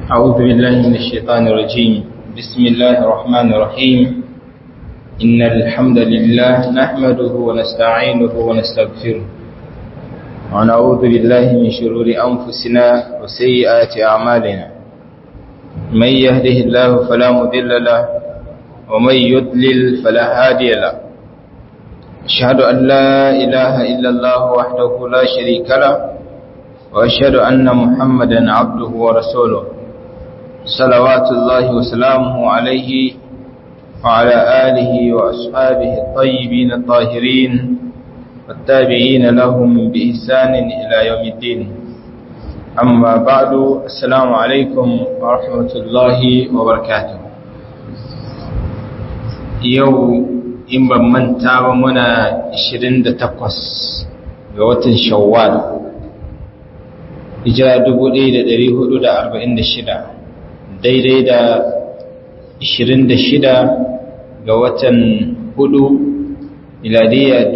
أعوذ بالله من الشيطان الرجيم بسم الله الرحمن الرحيم إن الحمد لله نحمده ونستعينه ونستغفره ونعوذ بالله من شرور أنفسنا وسيئات أعمالنا من يهده الله فلا مذل له ومن يضلل فلا هادي له أشهد أن لا إله إلا الله وحده لا شريك له وأشهد أن محمدا عبده ورسوله صلوات الله وسلامه عليه وعلى آله وأصحابه الطيبين الطاهرين والتابعين لهم بإحسان إلى يوم الدين أما بعد السلام عليكم ورحمة الله وبركاته يوم in ban manta ba muna 28 ga watan shawwal hijira 1446 daidai da 26 ga watan 4 miladiyya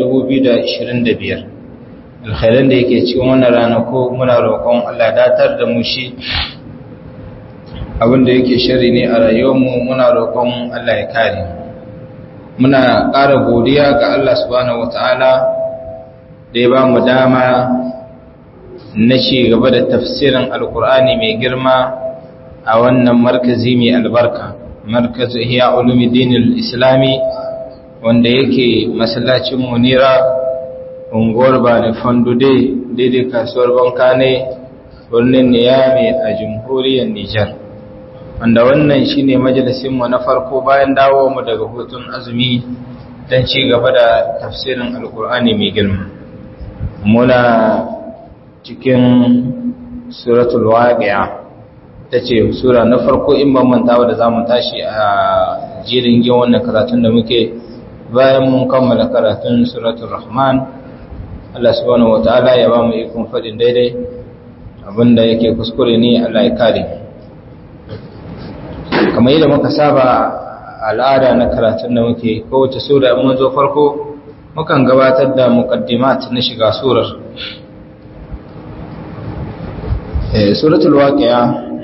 2025 alkhairan da yake cikin wannan ranako muna roƙon Allah datar da mu shi abinda yake shari ne a rayuwarmu muna roƙon Allah ya kare mu muna ƙara godiya ga Allah subhanahu wata'ala da ya ba mu dama na ci gaba da tafsirin alkur'ani mai girma a wannan markazi mai albarka markazu ihya ulumuddin islami wanda yake masallacin munira unguwar bani fandude daidai kasuwar banka ne birnin niyami a jamhuriyar nijar wanda wannan shine majalisinmu na farko bayan dawo mu daga hutun azumi don ci gaba da tafsirin alkur'ani mai girma muna cikin suratul waqi'a tace sura na farko in ban manta da zamu tashi a jirin gin wannan karatun da muke bayan mun kammala karatun suratul rahman Allah subhanahu wataala ya ba mu ikon fadin daidai abinda yake kuskure ne Allah ya kare mu kamar yadda muka saba al'ada na karatun da muke kowace sura mun zo farko mukan gabatar da muqaddimat na shiga surar eh suratul waqi'a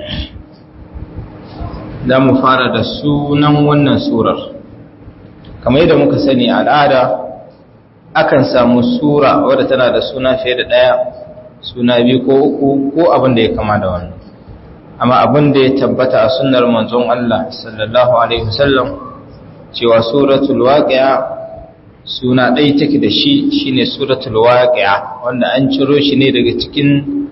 da mu fara da sunan wannan surar kamar yadda muka sani al'ada akan samu sura wadda tana da suna fiye da daya suna biyu ko uku ko abin da ya kama da wannan amma abin da ya tabbata a sunnar manzon Allah sallallahu alaihi wasallam cewa suratul waqi'a suna ɗaya take da shi shine suratul waqi'a wanda an ciro shi ne daga cikin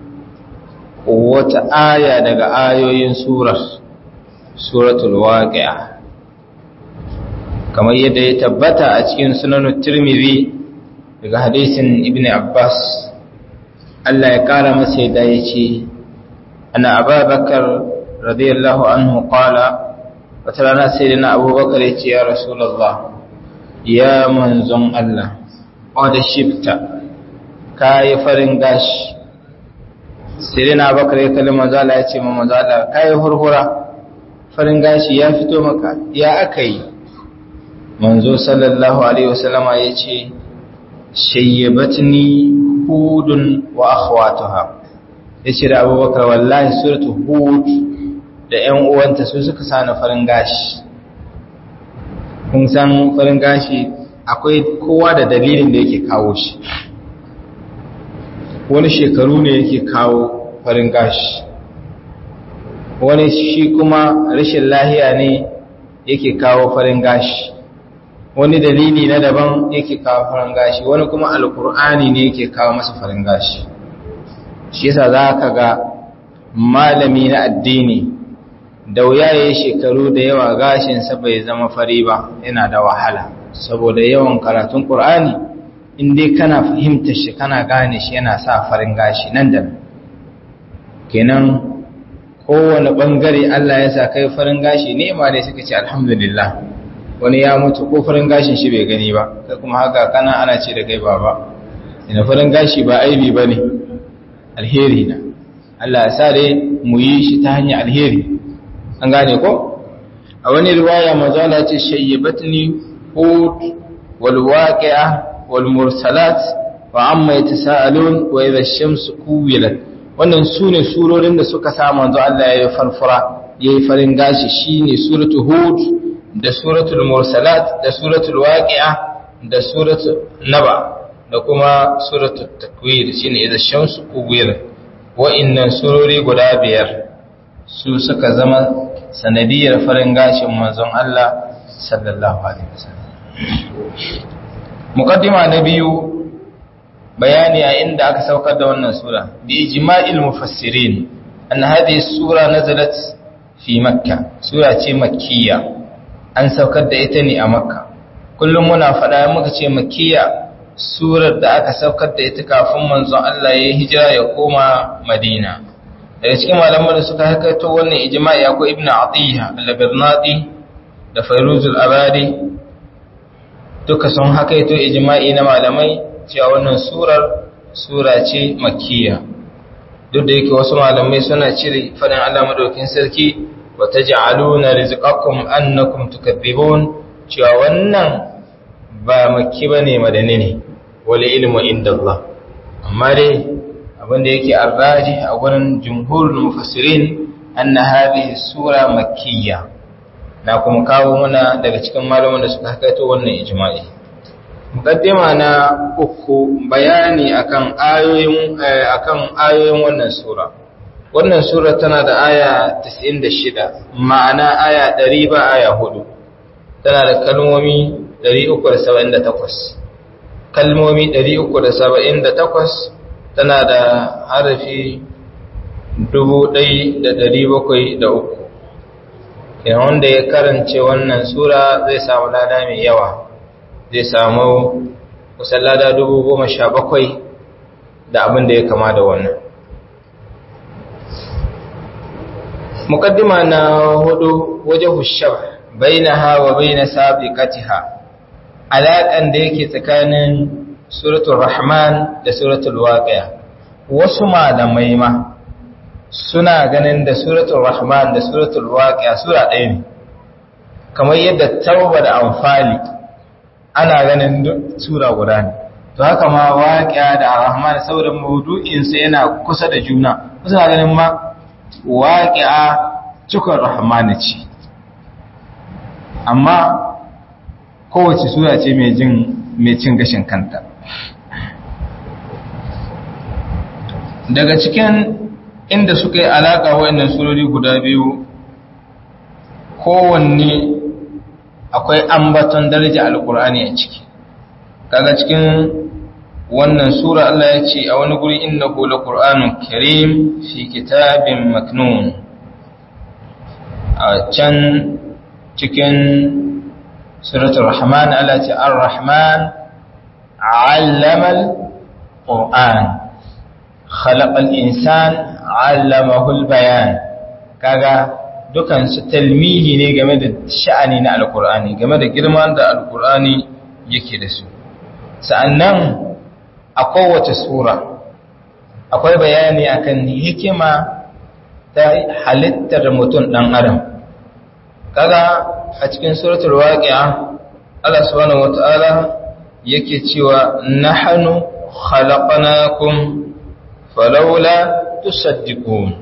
wata aya daga ayoyin surar suratul waqi'a kamar yadda ya tabbata a cikin sunan tirmidhi daga hadisin ibn abbas Allah ya kara masa yadda ya ce أن أبا بكر رضي الله عنه قال وترانا سيدنا أبو بكر يا رسول الله يا منزون الله قد شبت كاي فرنغاش سيدنا أبو بكر يكلم مزالة يتي مزالة كاي هرهرة فرنغاش يا فتو مكا يا أكي منزو صلى الله عليه وسلم يتي شيبتني هود وأخواتها ya ce da abubakar wallahi suratu hud da ‘yan uwanta su suka sani farin gashi kun san farin gashi akwai kowa da dalilin da yake kawo shi wani shekaru ne yake kawo farin gashi wani shi kuma rashin lahiya ne yake kawo farin gashi wani dalili na daban yake kawo farin gashi wani kuma alkur'ani ne yake kawo masa farin gashi shi yasa za ka ga malami na addini da wuya ya yi shekaru da yawa gashinsa bai zama fari ba yana da wahala saboda yawan karatun ƙur'ani dai kana fahimtar shi kana gane shi yana sa farin gashi nan da kenan kowane ɓangare Allah ya sa kai farin gashi ne ma dai suka ce alhamdulillah wani ya mutu ko farin gashin shi bai gani ba kai kuma haka kana ana ce da kai baba ina farin gashi ba aibi ba ne alheri na Allah sa dai mu yi shi ta hanyar alheri an gane ko a wani riwaya mazala ce shayyabatni hud wal waqi'a wal mursalat wa amma yatasaalun wa idha ash-shamsu kuwilat wannan su ne surorin da suka sa manzo Allah ya yi farfura ya yi farin gashi shine suratul hud da suratul mursalat da suratul waqi'a da suratul naba da kuma suratul takwir shine idza shamsu kuwir wa'annan surori guda biyar su suka zama sanadiyar farin gashin manzon Allah sallallahu alaihi wasallam muqaddima na biyu bayani a inda aka saukar da wannan sura bi ijma'il mufassirin anna hadhihi sura nazalat fi makka sura ce makkiya an saukar da ita ne a makka kullum muna faɗa muka ce makkiya surar da aka saukar da ita kafin manzon Allah ya hijira ya koma madina daga cikin malaman da suka hakaito wannan ijma'i akwai ibnu atiyya al-birnati da fairuzul abadi duka sun hakaito ijma'i na malamai cewa wannan surar sura ce makkiya duk da yake wasu malamai suna cire fadin Allah madaukin sarki wa taj'aluna rizqakum annakum tukadzibun cewa wannan ba makki bane madani ne wal ilmu indallah amma dai abinda yake arraji a gurin jumhurul mufassirin anna hadhihi sura makkiyya na kuma kawo muna daga cikin malaman da suka hakaito wannan ijma'i mukaddima na uku bayani akan ayoyin akan ayoyin wannan sura wannan sura tana da aya 96 ma'ana aya 100 ba aya 4 tana da kalmomi 378 kalmomi 378 tana da harafi 1703 kenan wanda ya karance wannan sura zai samu lada mai yawa zai samu kusan lada dubu goma sha bakwai da abin da ya kama da wannan mukaddima na hudu waje hushab bainaha wa baina sabiqatiha alaƙan da yake tsakanin suratul rahman da suratul waqi'a wasu malamai ma suna ganin da suratul rahman da suratul waqi'a sura ɗaya ne kamar yadda tauba da amfali ana ganin sura guda ne to haka ma waqi'a da rahman saboda maudu'in sa yana kusa da juna suna ganin ma waqi'a cikon rahman ce amma kowace sura ce mai jin mai cin gashin kanta daga cikin inda suka yi alaƙa wa'annan surori guda biyu kowanne akwai ambaton daraja alkur'ani a ciki kaga cikin wannan sura Allah ya ce a wani guri innahu laqur'anun karim fi kitabin maknun a can cikin suratul rahman Allah ya ce ar-rahman 'allama al-qur'an خلق الإنسان علمه البيان kaga dukan su talmihi ne game da sha'ani na alkur'ani game da girman da alkur'ani yake da su sa'annan a kowace sura akwai bayani akan hikima ta halittar mutum dan adam kaga a cikin suratul waqi'a Allah subhanahu wataala yake cewa nahnu khalaqnakum falaula tusaddiqun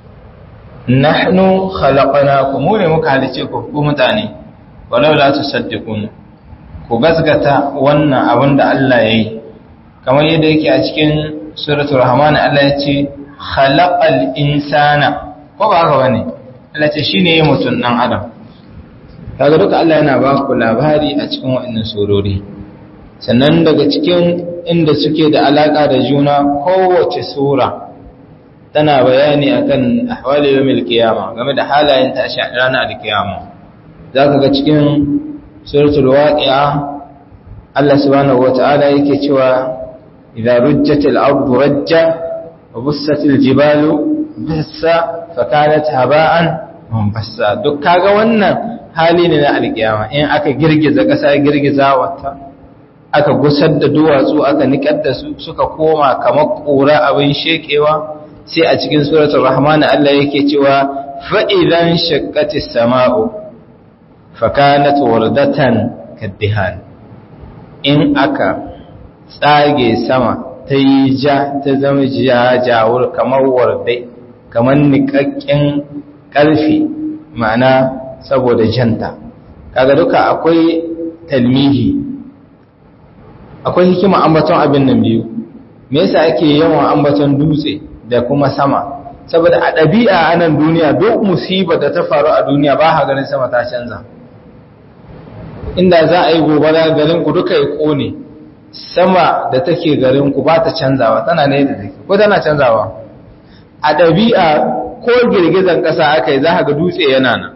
nahnu khalaqnakum mu ne muka halice ku ku mutane walaula tusaddiqun ku gasgata wannan abin da Allah yayi kamar yadda yake a cikin suratul rahman Allah ya ce khalaqal insana ko ba haka bane Allah ce shine yayin mutun dan adam kaga duka Allah yana ba ku labari a cikin wannan surori sannan daga cikin inda suke da alaka da juna kowace sura tana bayani akan ahwali yawmil qiyama game da halayen tashi a ranar alkiyama zaka ga cikin suratul waqi'a Allah subhanahu wata'ala yake cewa idza rujjatil ardu rajja wa bussatil jibalu bassa fakanat haba'an munbassa duk kaga wannan hali ne na alkiyama in aka girgiza kasa girgiza wata aka gusar da duwatsu aka nikar da su suka koma kamar kura abin shekewa sai a cikin suratul rahman Allah yake cewa fa idan shaqqatis sama'u fakanat wardatan kaddihan in aka tsage sama ta ta yi ja ta zama jajawur kamar warde kamar niƙaƙƙen ƙarfi ma'ana saboda janta kaga duka akwai talmihi akwai hikima ambaton abin nan biyu me yasa ake yawan ambaton dutse da kuma sama saboda a ɗabi'a a nan duniya duk musibar da ta faru a duniya ba ha ganin sama ta canza inda za a yi gobara garin ku duka ya kone sama da take garin ku ba ta canzawa tana ne da take ko tana canzawa a ɗabi'a ko girgizan ƙasa aka yi za ga dutse yana nan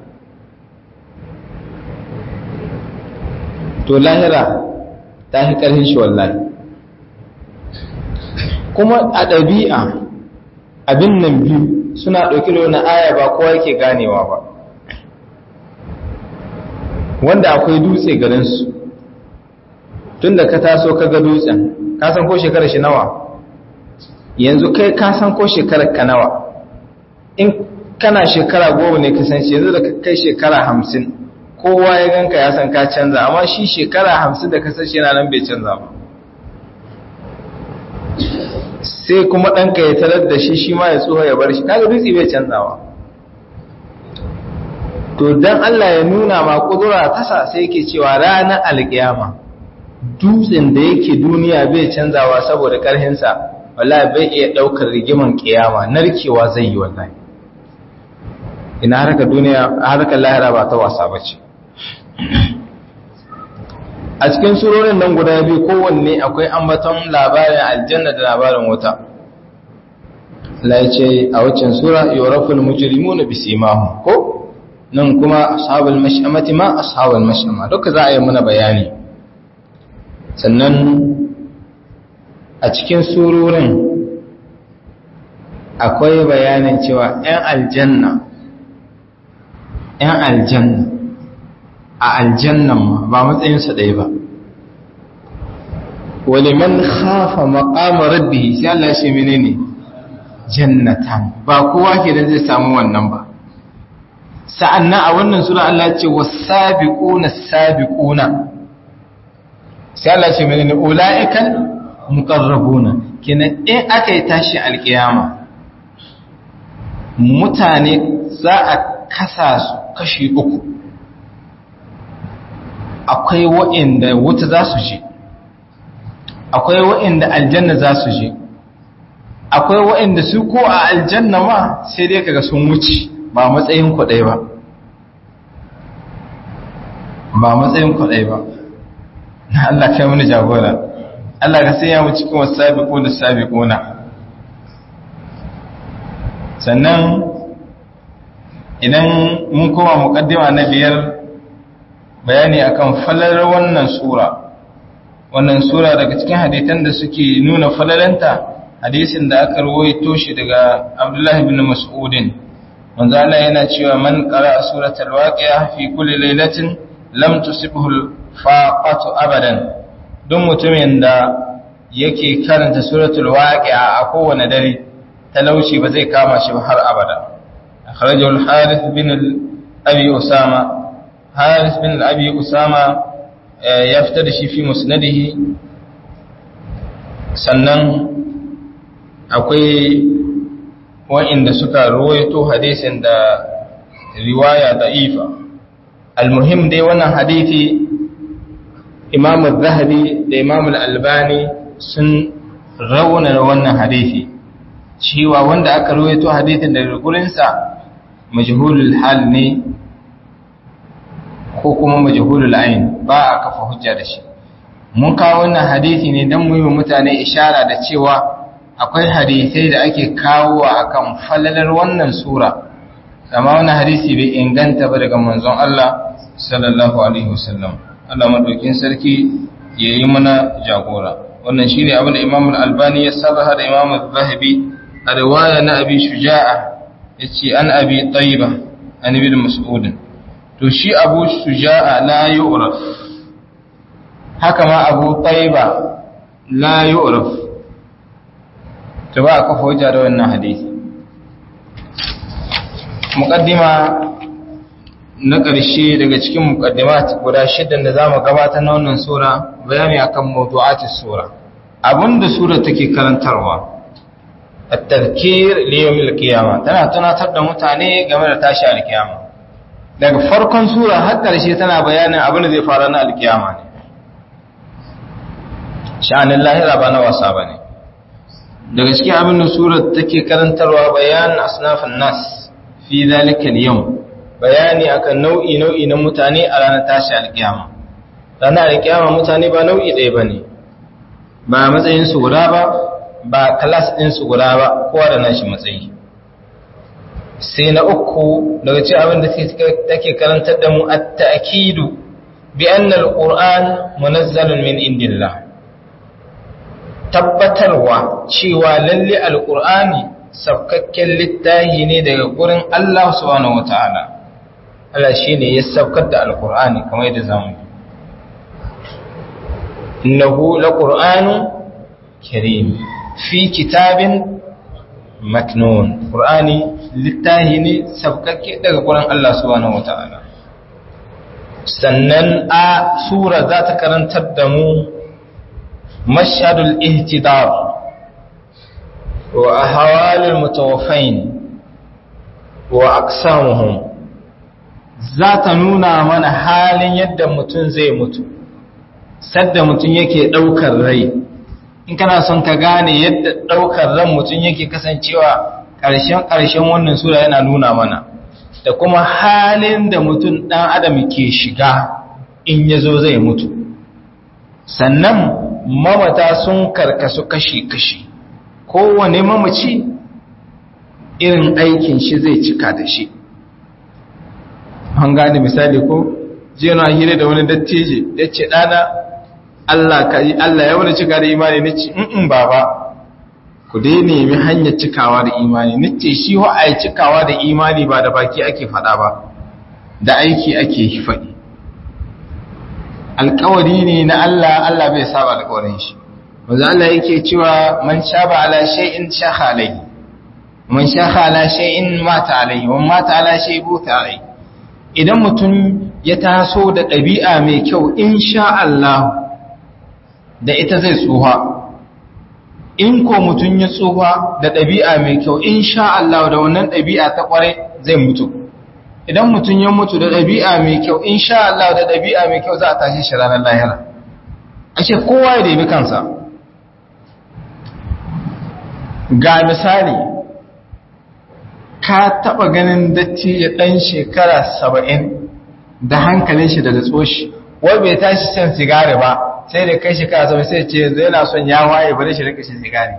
to lahira ta fi ƙarfin shi wallahi kuma a ɗabi'a abin nan biyu suna ɗauki da wani aya ba kowa yake ganewa ba wanda akwai dutse garinsu tun da ka taso ka ga dutsen ka san ko shekarar shi nawa yanzu kai ka san ko shekarar ka nawa in kana shekara goma ne kasance yanzu da kai shekara hamsin kowa ya ganka ya san ka canza amma shi shekara hamsin da kasance yana nan bai canza ba sai kuma ɗanka ya tarar da shi shi ma ya tsoho ya bar shi kaga dutse bai canzawa to dan Allah ya nuna ma kudura tasa sai yake cewa ranar alkiyama dutsen da yake duniya bai canzawa saboda karhinsa wallahi bai iya daukar rigiman kiyama narkewa zai yi wallahi ina harkar duniya harkar lahira ba ta wasa bace a cikin surorin nan guda biyu kowanne akwai ambaton labarin aljanna da labarin wuta la yace a waccan sura yuraful mujrimuna bisimahum ko nan kuma ashabul mash'amati ma ashabul mash'ama duka za a yi muna bayani sannan a cikin surorin akwai bayanin cewa 'yan aljanna 'yan aljanna a aljannan ma ba matsayinsa ɗaya ba waliman khafa maqama rabbihi sai Allah ya ce menene jannatan ba kowa ke da zai samu wannan ba sa'annan a wannan sura Allah ce wasabiquna sabiquna sai Allah ce menene ulaiikal muqarrabuna kenan in aka yi tashi alkiyama mutane za a kasa su kashi uku akwai wa'inda wuta za su je akwai wa'inda aljanna za su je akwai wa'inda su ko a aljanna ma sai dai kaga sun wuce ba matsayin kwaɗai ba ba matsayin kwaɗai ba Allah kai mini jagora Allah ka sai ya mu cikin wasu sabiƙo da sabiƙona sannan idan mun koma muƙaddima na biyar bayani akan falalar wannan sura wannan sura daga cikin haditan da suke nuna falalanta hadisin da aka rawaito shi daga Abdullah ibn Mas'udin manzo Allah yana cewa man qara'a suratul waqi'a fi kulli lailatin lam tusibhu al-faqatu abadan duk mutumin da yake karanta suratul waqi'a a kowane dare talauci ba zai kama shi har abada akhrajahu al-harith bin abi usama harith bin abi usama ya fitar da shi fi musnadihi sannan akwai wa'inda suka ruwaito hadisin da riwaya da'ifa almuhim dai wannan hadisi imam al-zahabi da imam al-albani sun rauna wannan hadisi cewa wanda aka ruwaito hadisin daga gurinsa majhulul hal ne ko kuma majhulul ain ba a kafa hujja da shi mun kawo wannan hadisi ne don mu yi mutane ishara da cewa akwai hadisai da ake kawo akan falalar wannan sura amma wannan hadisi bai inganta ba daga manzon Allah sallallahu alaihi wasallam Allah madaukin sarki yayi mana jagora wannan shine abin da Imam al-Albani ya sabaha da Imam al-Zahabi a riwaya na Abi Shuja'a yace an Abi Tayyiba an Ibn Mas'ud to shi Abu Shuja'a la yu'raf haka ma Abu Tayyiba la yu'raf to ba ka hujja da wannan hadisi muqaddima na ƙarshe daga cikin muqaddimat guda shidda da zamu gabatar na wannan sura bayani akan mawdu'atis sura abinda sura take karantarwa at-tadhkir li yawm al-qiyamah tana tunatar da mutane game da tashi al-qiyama daga farkon sura har ƙarshe tana bayanin abin da zai faru na al-qiyama ne sha'anin lahira ba na wasa bane daga cikin abin da sura take karantarwa bayanin asnafin nas fi zalika al-yawm bayani akan nau'i nau'i na mutane a ranar tashi al-qiyama ranar al-qiyama mutane ba nau'i ɗaya bane ba matsayin su guda ba ba class din su guda ba kowa da nashi matsayi sai na uku daga cikin abin da take karantar da mu at-ta'kidu bi anna al-qur'an munazzalun min indillah tabbatarwa cewa lalle al-qur'ani sabkakken littahi ne daga gurin Allah subhanahu wataala Allah shine ya sabkar da al-qur'ani kamar yadda zamu yi innahu laqur'anun karim fi kitabin maknun qur'ani littahi ne sabkakke daga gurin Allah subhanahu wataala sannan a sura za ta karantar da mu mashhadul ihtidar wa ahwalul mutawaffain wa aqsamuhum za ta nuna mana halin yadda mutum zai mutu sadda mutum yake daukar rai in kana son ka gane yadda ɗaukar ran mutum yake kasancewa ƙarshen-ƙarshen wannan sura yana nuna mana da kuma halin da mutum ɗan adam ke shiga in ya zo zai mutu sannan mamata sun karkasu kashi-kashi kowane mamaci irin aikin shi zai cika da shi an gane misali ko jiya na hira da wani datteje ya ce ɗana Allah ka yi Allah ya wani cika da imani na ce in baba ku dai nemi hanyar cikawa da imani na ce shi wa ai cikawa da imani ba da baki ake faɗa ba da aiki ake faɗi alkawari ne na Allah Allah bai saba alkawarin shi wanda Allah yake cewa man shaba ala shay'in shaha alayhi man shaha ala shay'in mata alayhi wa mata ala shay'in buta alayhi idan mutum ya taso da ɗabi'a mai kyau insha Allah da ita zai tsuha in ko mutum ya tsuha da ɗabi'a mai kyau insha Allah da wannan ɗabi'a ta ƙware zai mutu idan mutum ya mutu da ɗabi'a mai kyau insha Allah da ɗabi'a mai kyau za a tashi shi ranar lahira ashe kowa ya dabi kansa ga misali ka taɓa ganin datti ya ɗan shekara saba'in da hankalin shi da datsoshi wai bai tashi shan sigari ba sai da kai shekara saba'in sai ce yanzu yana son ya waye bari shi rika shan sigari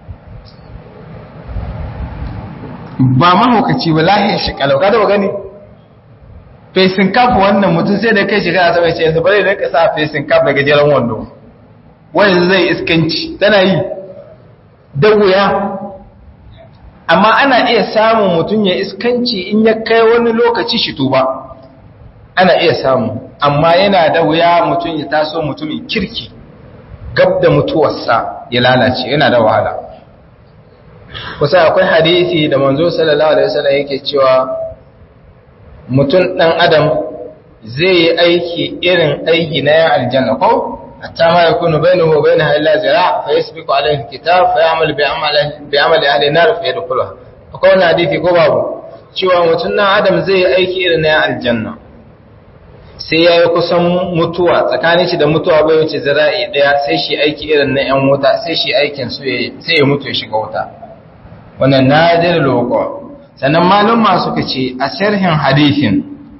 ba mahaukaci ba lahiyar shi kalau ka taɓa gani fesin kaf wannan mutum sai da kai shekara saba'in ce yanzu bari rika sa fesin kaf da gajeren wando wani zai iskanci tana yi da wuya amma ana iya samun mutum ya iskanci in ya kai wani lokaci shi tuba ana iya samu amma yana da wuya mutum ya taso mutumin kirki gab da mutuwarsa ya lalace yana da wahala kusa akwai hadisi da manzo sallallahu alaihi wasallam yake cewa mutum dan adam zai yi aiki irin aiki na yan aljanna ko حتى ما يكون بينه وبينها إلا زراع فيسبق عليه الكتاب فيعمل بعمل بعمل أهل النار فيدخلها akwai hadisi ko babu cewa mutum na adam zai yi aiki irin na aljanna sai ya yi kusan mutuwa tsakanin shi da mutuwa bai wuce zira'i daya sai shi aiki irin na yan wuta sai shi aikin su sai ya mutu ya shiga wuta wannan nadir loko sannan malum suka ce a sharhin hadisin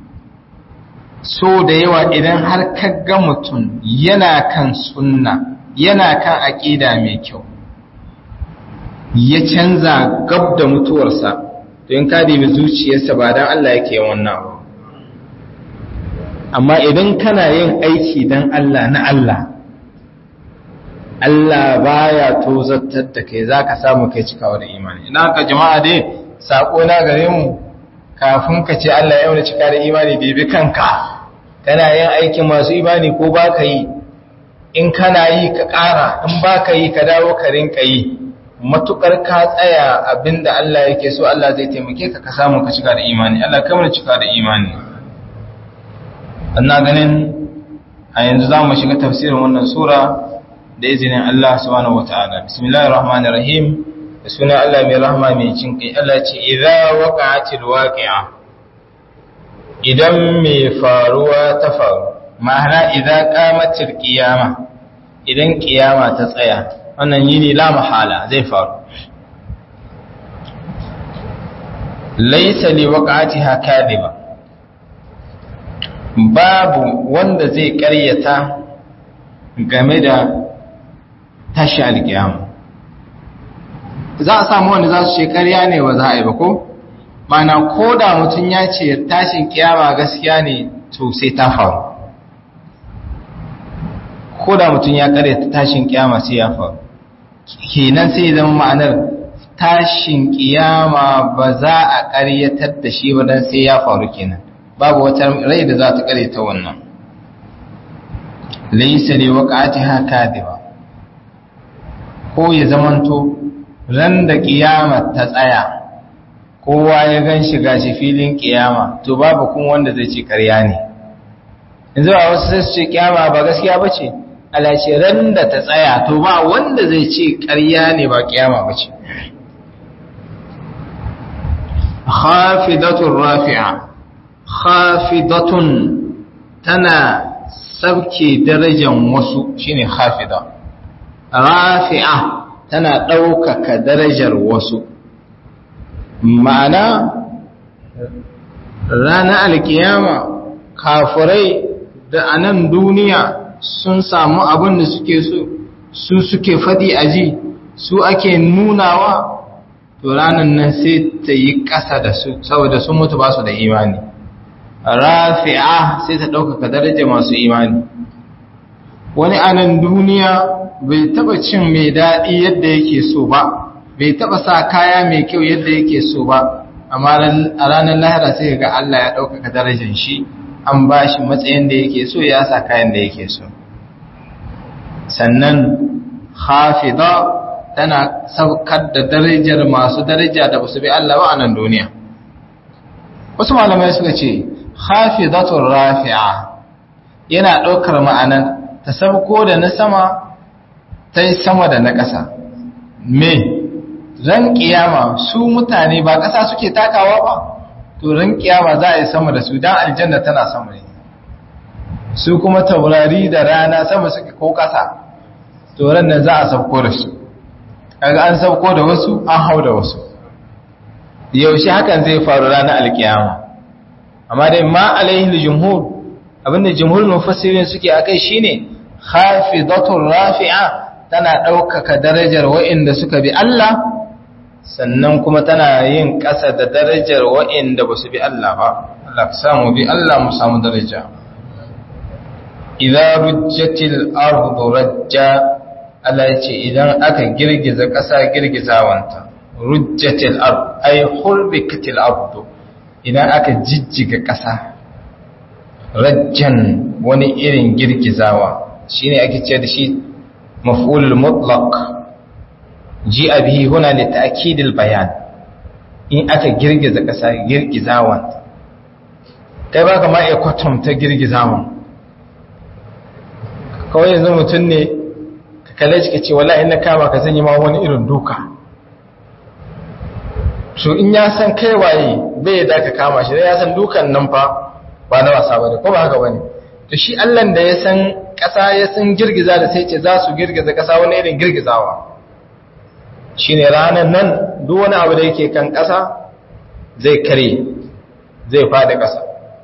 so da yawa idan har ga mutum yana kan sunna yana kan aƙida mai kyau ya canza gab da mutuwarsa to in ka dibi zuciyarsa ba dan Allah yake wannan ba amma idan kana yin aiki dan Allah na Allah Allah baya tozartar da kai zaka samu kai cikawa da imani ina ka jama'a dai sako na gare mu kafin ka ce Allah ya wani cika da imani bibi kanka kana yin aikin masu imani ko ba ka yi in kana yi ka ƙara in ba ka yi ka dawo ka rinka yi matuƙar ka tsaya abinda Allah yake so Allah zai taimake ka ka samu ka cika da imani Allah kamar cika da imani ina ganin a yanzu za mu shiga tafsirin wannan sura da izinin Allah subhanahu wataala bismillahir rahmanir rahim da sunan Allah mai rahma mai jin kai Allah ce idza waqa'atil waqi'a idan mai faruwa ta faru ma'ana idza qamatil qiyama idan qiyama ta tsaya wannan yini la mahala zai faru laysa li waqa'atiha kadhiba babu wanda zai karyata game da tashi alkiyama za a samu wanda za su ce karya ne ba za a yi ba ko mana ko da mutum ya ce tashin kiyama gaskiya ne to sai ta faru ko da mutum ya karyata tashin kiyama sai ya faru kenan sai zama ma'anar tashin kiyama ba za a karyatar da shi ba dan sai ya faru kenan babu wata rai da za ta karyata wannan laysa li waqa'atiha kadiba ko ya zamanto ran da kiyama ta tsaya kowa ya gan shi gashi filin kiyama to babu kun wanda zai ce karya ne yanzu a wasu sai su ce kiyama ba gaskiya ba ce alace ran da ta tsaya to ba wanda zai ce karya ne ba kiyama ba ce khafidatun rafi'a khafidatun tana sabke darajan wasu shine khafida rafi'a tana ɗaukaka darajar wasu ma'ana ranar alkiyama kafurai da a nan duniya sun samu abin da suke so su suke faɗi a ji su ake nunawa to ranar nan sai ta yi ƙasa da su saboda sun mutu ba su da imani rafi'a sai ta ɗaukaka darajar masu imani wani a nan duniya bai taba cin mai daɗi yadda yake so ba bai taba sa kaya mai kyau yadda yake so ba amma a ranar lahira sai ga Allah ya ɗaukaka darajar shi an ba shi matsayin da yake so ya sa kayan da yake so sannan hafida tana saukar da darajar masu daraja da basu bi Allah ba a nan duniya wasu malamai suka ce hafizatul rafi'a yana ɗaukar ma'anar ta sabko da na sama ta yi sama da na ƙasa me ran ƙiyama su mutane ba ƙasa suke takawa ba to ran ƙiyama za a yi sama da su don aljanna tana sama ne su kuma taurari da rana sama suke ko ƙasa to ran nan za a sabko da su kaga an sabko da wasu an hau da wasu yaushe hakan zai faru ranar alƙiyama amma dai ma alaihi jumhur abinda jumhur mufassirin suke akai shine khafidatur rafi'a tana ɗaukaka darajar wa'inda suka bi Allah sannan kuma tana yin ƙasa da darajar wa'inda ba su bi Allah ba Allah ka samu bi Allah mu samu daraja idza rujjatil ardu rajja Allah ya ce idan aka girgiza ƙasa girgizawanta rujjatil ardu ay hurbikatil ardu idan aka jijjiga ƙasa rajjan wani irin girgizawa shine ake ce da shi maf'ulul mutlaq ji'a bihi huna li ta'kidil bayan in aka girgiza kasa girgizawan kai baka ma iya kwatanta girgizawan kawai yanzu mutum ne ka kalle shi kace wallahi na kama ka sanya ma wani irin duka to in ya san kai waye bai da ka kama shi ya san dukan nan fa ba na wasa bane ko ba haka bane to shi Allah da ya san ƙasa ya san girgiza da sai ce za su girgiza ƙasa wani irin girgizawa shi ne ranar nan duk wani abu da yake kan ƙasa zai kare zai fada ƙasa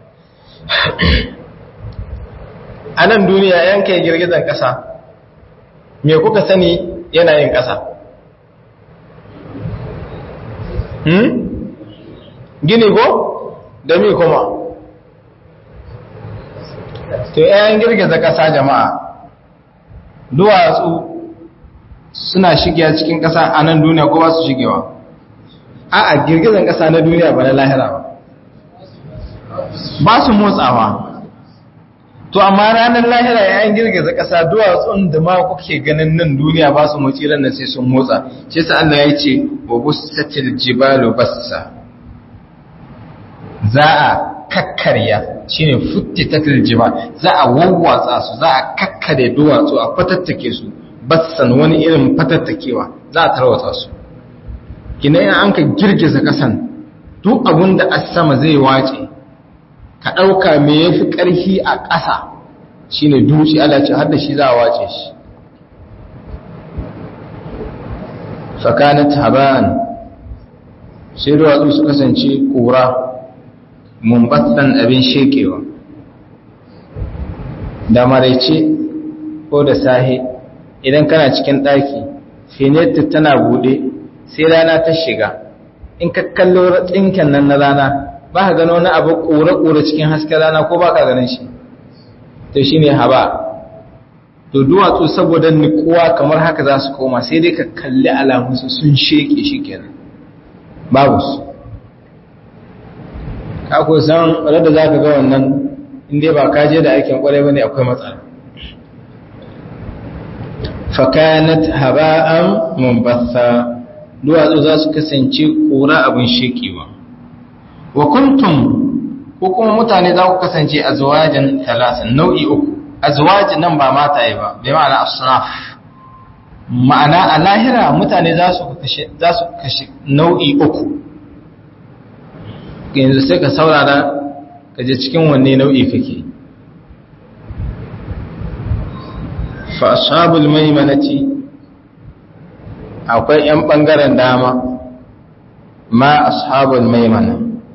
a nan duniya yanka girgizan ƙasa me kuka sani yana yin ƙasa gini ko da mi kuma to yayin girgiza ƙasa jama'a duwatsu suna shigewa cikin ƙasa a nan duniya ko ba su shigewa a'a girgizan ƙasa na duniya ba na lahira ba ba su motsawa to amma ranar lahira yayin girgiza ƙasa duwatsun da ma kuke ganin nan duniya ba su motsi ran sai sun motsa shi sa Allah ya ce wa busatil jibalu bassa za a kakkarya shine futtitatil jibal za a wawwatsa su za a kakkare duwatsu a fatattake su batsan wani irin fatattakewa za a tarwata su kina yin an ka girgiza kasan duk abin da a sama zai wace ka ɗauka me ya fi ƙarfi a ƙasa shi ne dutse ala ce har da shi za a wace shi fakanat haban sai duwatsu su kasance ƙura mumbatsan abin shekewa da maraice ko da sahe idan kana cikin ɗaki fenetu tana buɗe sai rana ta shiga in ka kallo tsinken nan na rana ba ka gano wani abu ƙura-ƙura cikin hasken rana ko ba ka ganin shi to shi ne haba to duwatsu saboda nikuwa kamar haka za su koma sai dai ka kalli alamunsu sun sheke shi kenan babu su ka ko san rada za ka ga wannan inda ba ka je da aikin kwarai bane akwai matsala fakanat haba'an munbatha duwatsu za su kasance kura abin shekewa wa kuntum ko kuma mutane za ku kasance azwajan talatin nau'i uku azwaj nan ba mataye ba bai ma'ana asnaf ma'ana a lahira mutane za su kashe za su kashe nau'i uku yanzu sai ka saurara ka je cikin wanne nau'i kake fa ashabul maimanati akwai yan bangaren dama ma ashabul maimana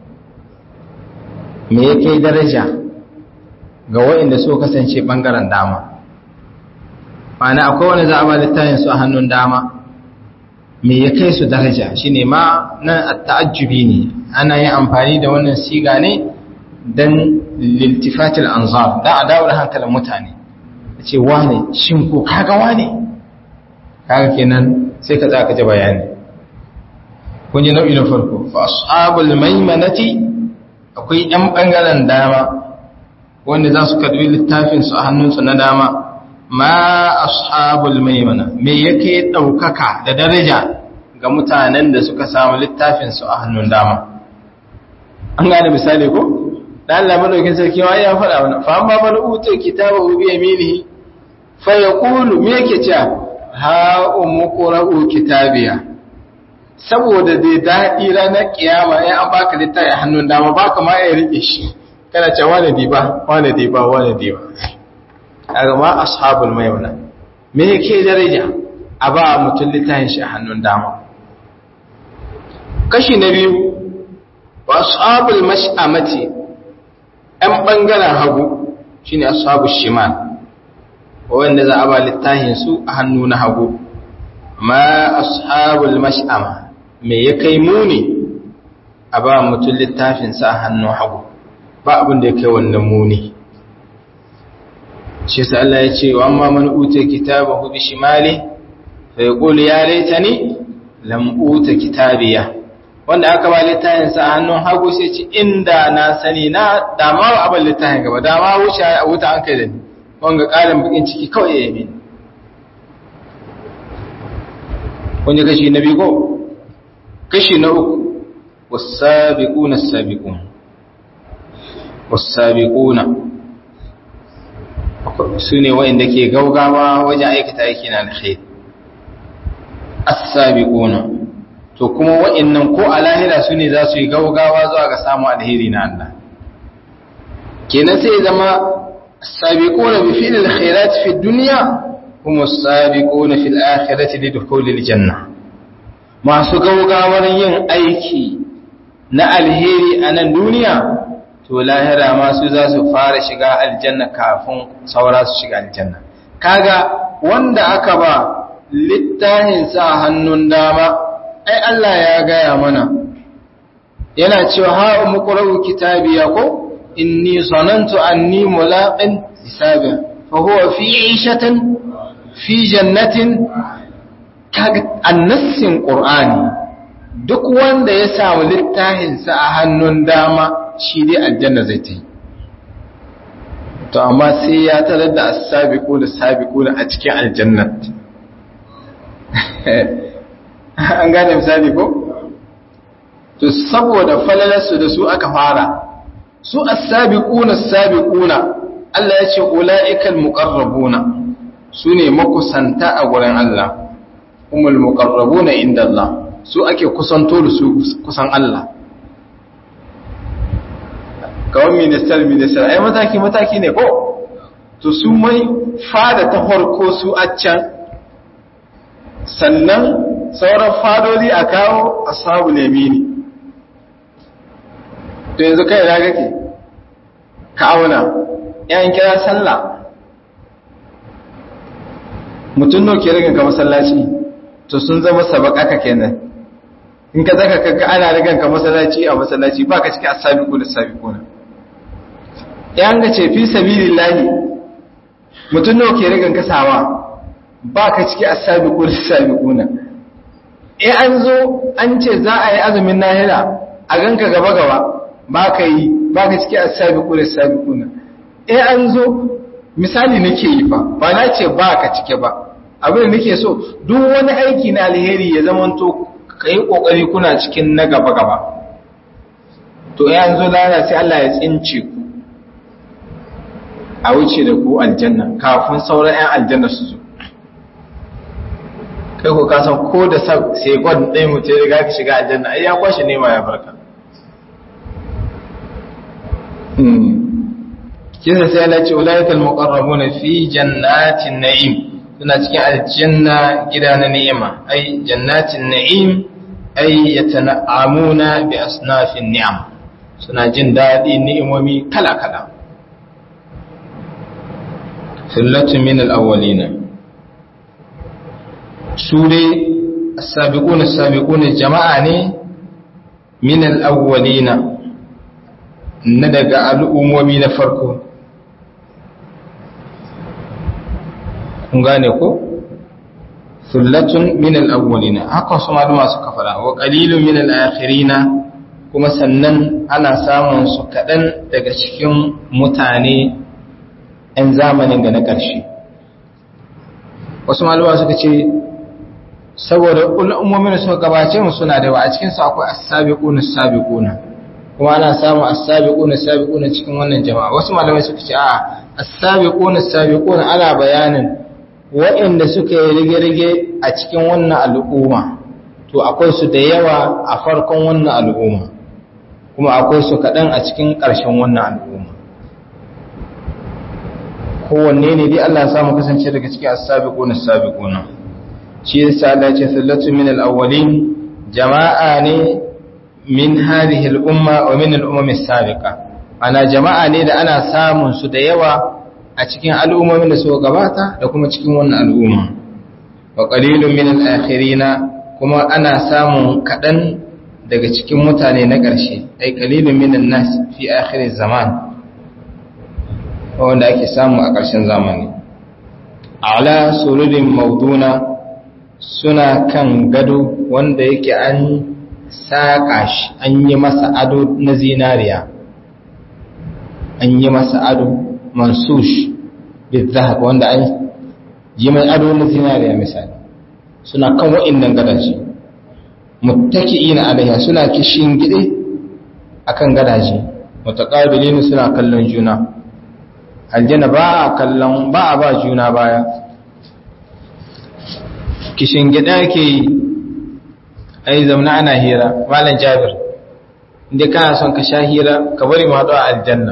me yake daraja ga waɗanda so kasance bangaren dama ma'ana akwai wani za a ba littafin su a hannun dama me ya kai su daraja shine ma nan ta'ajjubi ne ana yin amfani da wannan siga ne dan liltifatil anzar da a dawo da hankalin mutane ce wane shin ko kaga wane kaga kenan sai ka za ka ji bayani kun ji nau'i na farko fa ashabul maimanati akwai yan bangaren dama wanda za su karbi littafin su a hannunsu na dama ma ashabul maimana me yake daukaka da daraja ga mutanen da suka samu littafin su a hannun dama an gane misali ko dan Allah madaukin sarki wa ya faɗa wannan fa amma man uta kitabahu bi yaminihi fa yaqulu me yake cewa ha umqra'u kitabiya saboda dai daɗi ranar kiyama ya an baka littafi a hannun dama baka ma ya rike shi kana cewa wane diba wane diba wane diba kaga ma ashabul maimuna me yake daraja a ba mutum littafin shi a hannun dama kashi na biyu wa ashabul mash'amati ɗan ɓangaren hagu shine ashabul shimal wanda za a ba littafin su a hannu na hagu ma ashabul mash'ama me ya kai muni a ba mutum littafin sa a hannun hagu ba abin da ya kai wannan muni shi sa Allah ya ce wa amma man uta kitabahu bi shimali fa yaqulu ya laitani lam uta kitabiya wanda aka ba littafin sa a hannun hagu sai ce inda na sani na dama abin littafin gaba dama wuce a wuta an kai da ni wanga ƙarin bakin ciki kawai ya yi kun ji kashi na biyu ko kashi na uku wasabiquna as-sabiqun wasabiquna sune wanda ke gaugawa wajen aikata aiki na alkhair as-sabiquna to kuma wa'annan ko a lahira sune za su yi gaugawa zuwa ga samu alheri na Allah kenan sai zama as-sabiquna bi fi'l al-khairat fi dunya hum as-sabiquna fil akhirati lidkhul al-janna masu gaugawar yin aiki na alheri a nan duniya to lahira masu za su fara shiga aljanna kafin saura su shiga aljanna kaga wanda aka ba littafin sa hannun dama ai Allah ya gaya mana yana cewa ha umqra'u kitabiya ko inni zanantu anni mulaqin hisabi fa huwa fi 'ishatin fi jannatin kaga annassin qur'ani duk wanda ya samu littafinsa a hannun dama shi dai aljanna zai ta yi to amma sai ya tarar da as-sabiqu da sabiqu a cikin aljannat an gane misali ko to saboda falalarsu da su aka fara su as-sabiquna as-sabiquna Allah ya ce ula'ikal muqarrabuna su ne makusanta a gurin Allah umul muqarrabuna inda Allah su ake kusanto da su kusan Allah kawai minister minister ai mataki mataki ne ko to su mai fada ta farko su a can sannan sauran fadodi a kawo ashabu lemini to yanzu kai na kake ka auna yan kira sallah mutum no ke rigan ka masallaci to sun zama sabaka kenan in ka zaka kaga ana rigan ka masallaci a masallaci ba ka cikin asabiqu da sabiquna yan ga ce fi sabilillahi mutum no ke rigan ka sawa ba ka cikin asabiqu da sabiquna eh an zo an ce za a yi azumin nahila a ganka gaba gaba ba ka yi ba ka cikin asabiqu da sabiquna eh an zo misali nake yi fa ba na ce ba ka cike ba abin da nake so duk wani aiki na alheri ya zamanto ka yi ƙoƙari kuna cikin na gaba-gaba to yanzu lana sai Allah ya tsince ku a wuce da ku aljanna kafin sauran 'yan aljanna su zo kai ku kasan ko da sai gwan ɗaya mutu ya riga ka shiga aljanna ai ya kwashe nema ya barka kisa sai Allah ce ulaikal muqarrabuna fi jannatin na'im suna cikin aljanna gida na ni'ima ai jannatin na'im ai yatana'amuna bi asnafin ni'am suna jin daɗi ni'imomi kala-kala sullatun min al-awwalina su dai as-sabiquna as-sabiquna jama'a ne min al-awwalina na daga al'ummomi na farko kun gane ko sullatun min al-awwalina haka su maluma suka fara wa qalilun min al-akhirina kuma sannan ana samun su kadan daga cikin mutane ɗan zamanin da na ƙarshe wasu maluma suka ce saboda ummomin da suka gabace mu suna da yawa a cikin su akwai as-sabiquna as-sabiquna kuma ana samun as-sabiquna as-sabiquna cikin wannan jama'a wasu malamai suka ce a as-sabiquna as-sabiquna ana bayanin waɗanda suka yi rige-rige a cikin wannan al'umma to akwai su da yawa a farkon wannan al'umma kuma akwai su kaɗan a cikin ƙarshen wannan al'umma kowanne ne dai Allah samu kasance daga cikin as-sabiquna as-sabiquna shi yasa Allah ya ce sallatu min al-awwalin jama'a ne min hadhihi al-umma wa min al-umam as-sabiqa ana jama'a ne da ana samun su da yawa a cikin al'ummomin da suka gabata da kuma cikin wannan al'umma wa qalilun min al-akhirina kuma ana samun kadan daga cikin mutane na ƙarshe ai qalilun min an-nas fi akhir zaman wanda ake samu a ƙarshen zamani ala sururin mauduna suna kan gado wanda yake an saƙa shi an yi masa ado na zinariya an yi masa ado mansush bizahab wanda an yi mai ado na zinariya misali suna kan wa'innan gadaje muttaki'ina alaiha suna kishin gide akan gadaje mutaqabilin suna kallon juna aljanna ba a kallon ba a ba juna baya kishin gida ke yi ai zamna ana hira malam jabir inda kana son ka sha hira ka bari ma a aljanna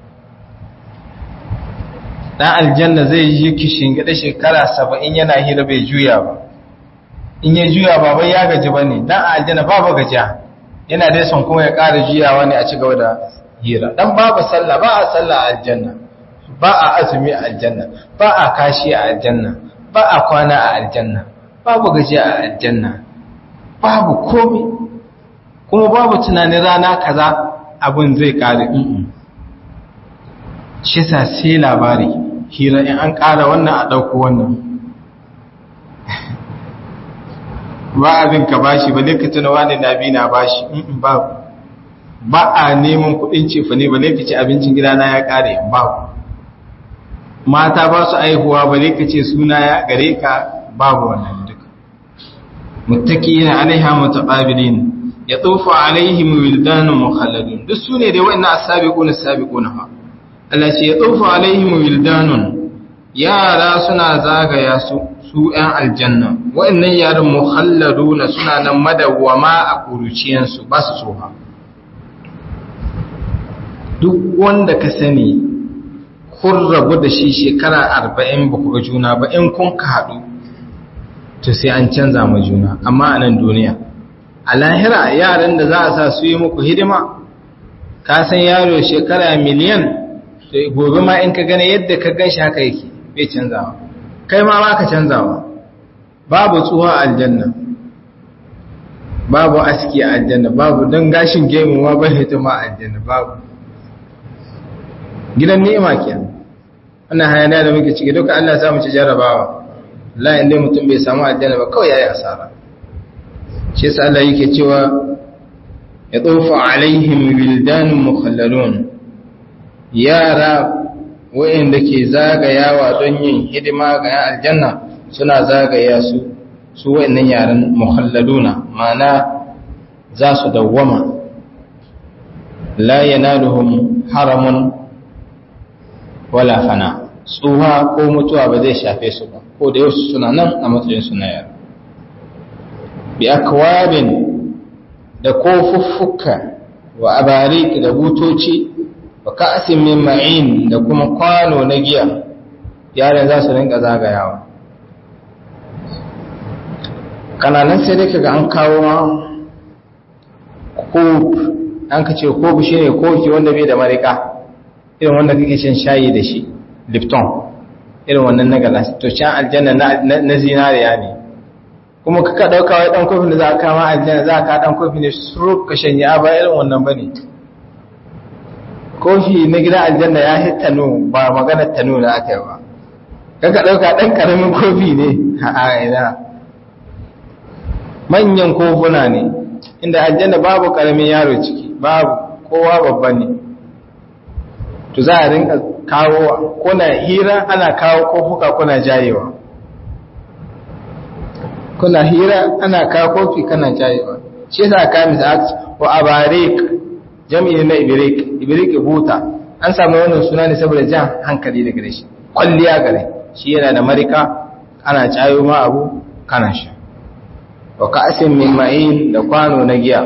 dan aljanna zai yi kishin gida shekara saba'in yana hira bai juya ba in ya juya ba bai ya gaji ba ne dan aljanna babu gajiya yana dai son kuma ya ƙara juyawa ne a ci gaba da hira dan babu sallah ba a sallah a aljanna ba a azumi a aljanna ba a kashi a aljanna ba a kwana a aljanna babu gajiya a aljanna babu komi kuma babu tunanin rana kaza abin zai ƙare shi sa sai labari hira in an ƙara wannan a ɗauko wannan ba abin ka bashi ba ne ka tuna wani na bi na bashi babu ba a neman kuɗin cefa ne ba ne ka ci abincin gidana ya ƙare babu mata ba su aihuwa ba ne ka ce suna ya gare ka babu wannan duka muttaqina alaiha mutaqabilin yatufu alaihim wildanun mukhalladun duk sune dai wa'annan as-sabiqun as-sabiquna fa Allah ce yatufu alaihim wildanun yara suna zagaya su su ‘yan aljanna wa'annan yaran muhalladuna suna nan madawwama a ƙuruciyansu ba su tsoha duk wanda ka sani kun rabu da shi shekara arba'in ba ku ga juna ba in kun ka haɗu to sai an canza ma juna amma a nan duniya a lahira yaran da za a sa su yi muku hidima ka san yaro shekara miliyan to gobe ma in ka gane yadda ka gan shi haka yake bai canzawa kai ma ba ka canzawa babu tsuwa aljanna babu aski a aljanna babu don gashin gemu ma bai hita ma aljanna babu gidan ni'ima kenan wannan hayaniya da muke ciki duka Allah ya samu ci jarabawa la inda mutum bai samu aljanna ba kawai yayi asara shi yasa Allah yake cewa ya tsofa alaihim wildanun mukhallalun yara wa'inda ke zagayawa don yin hidima ga yan aljanna suna zagaya su su wa'innan yaran mukhalladuna ma'ana za su dawwama la yanaluhum haramun wala fana tsuha ko mutuwa ba zai shafe su ba ko da yau suna nan a matsayin su na yara bi akwabin da kofuffuka wa abarik da butoci wa ka'asin min ma'in da kuma kwano na giya yaran za su rinka zagayawa kananan sai dai kaga an kawo ma kof an ka ce kof shine kofi wanda bai da marika irin wanda kake shan shayi da shi lipton irin wannan na galas to can aljanna na zinariya ne kuma kaka dauka wai dan kofin da za ka kama aljanna za ka dan kofi ne suru ka shanya ba irin wannan bane kofi na gida aljanna ya hit tanu ba magana tanu da aka yi ba kaka dauka dan karamin kofi ne a ina manyan kofuna ne inda aljanna babu karamin yaro ciki babu kowa babba ne to za a rinka kawo kuna hira ana kawo kofuka kuna jayewa kuna hira ana kawo kofi kana jayewa shi yasa ka misa wa abarik jami'i na ibrik ibrik buta an samu wannan suna ne saboda jan hankali daga shi kwalliya gare shi yana da marika ana jayo ma abu kana sha wa ka'asin min ma'in da kwano na giya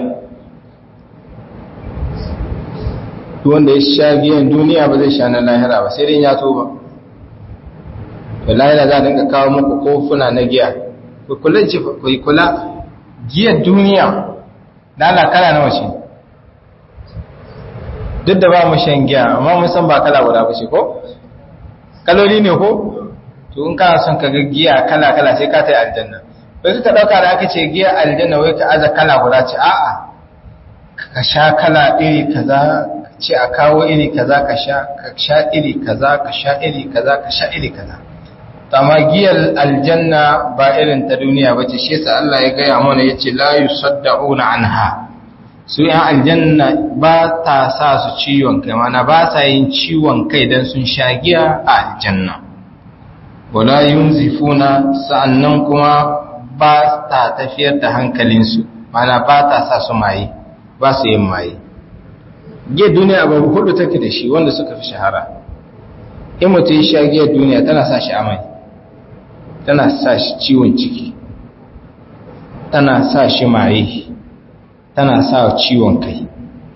wanda ya sha giyan duniya ba zai sha na lahira ba sai dai ya toba to lahira za a dinka kawo muku kofuna na giya ku kula ji ku kula giyar duniya dala kala nawa ce duk da ba mu shan giya amma mun san ba kala guda ba ce ko kaloli ne ko to in kana son ka ga giya kala kala sai ka tai aljanna bai ka dauka da aka ce giya aljanna wai ka aza kala guda ce a'a ka sha kala iri kaza ce a kawo iri kaza ka sha ka sha iri kaza ka sha iri kaza ka sha iri kaza amma giyar aljanna ba irin ta duniya ba ce shi yasa Allah ya gaya mana yace la yusaddauna anha su yan aljanna ba ta sa su ciwon kai mana ba sa yin ciwon kai dan sun sha giya a aljanna wala yunzifuna sa'annan kuma ba ta tafiyar da hankalinsu mana ba ta sa su maye ba su yin maye giyar duniya abu hudu take da shi wanda suka fi shahara in mutum ya sha giyar duniya tana sa shi amai tana sa shi ciwon ciki tana sa shi maye tana sa ciwon kai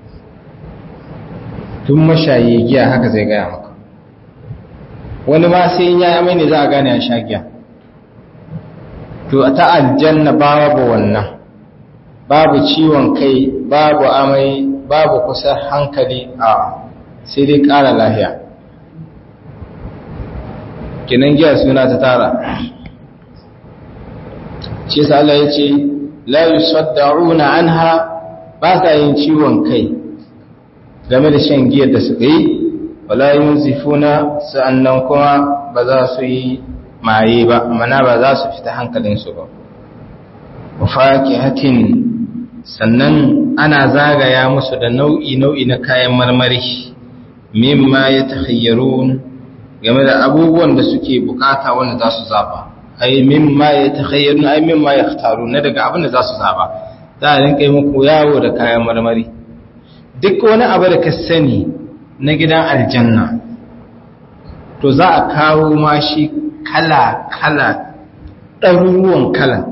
tun mashayi giya haka zai gaya maka wani ma sai in ya amai ne za a gane ya sha giya to ta aljanna babu wannan babu ciwon kai babu amai babu kusa hankali a sai dai ƙara lahiya kinan giya suna ta tara shi sa Allah ya ce la yusaddauna anha ba sa yin ciwon kai game da shan giyar da suka yi wala yunzifuna sa'annan kuma ba za su yi maye ba mana ba za su fita hankalinsu ba wa fakihatin sannan ana zagaya musu da nau'i nau'i na kayan marmari mimma ya takhayyarun game da abubuwan da suke bukata wanda za su zaba ai mimma ya takhayyarun ai mimma ya khtaru na daga abin da za su zaba za a rinka yi muku yawo da kayan marmari duk wani abu da ka sani na gidan aljanna to za a kawo ma shi kala-kala ɗaruruwan kala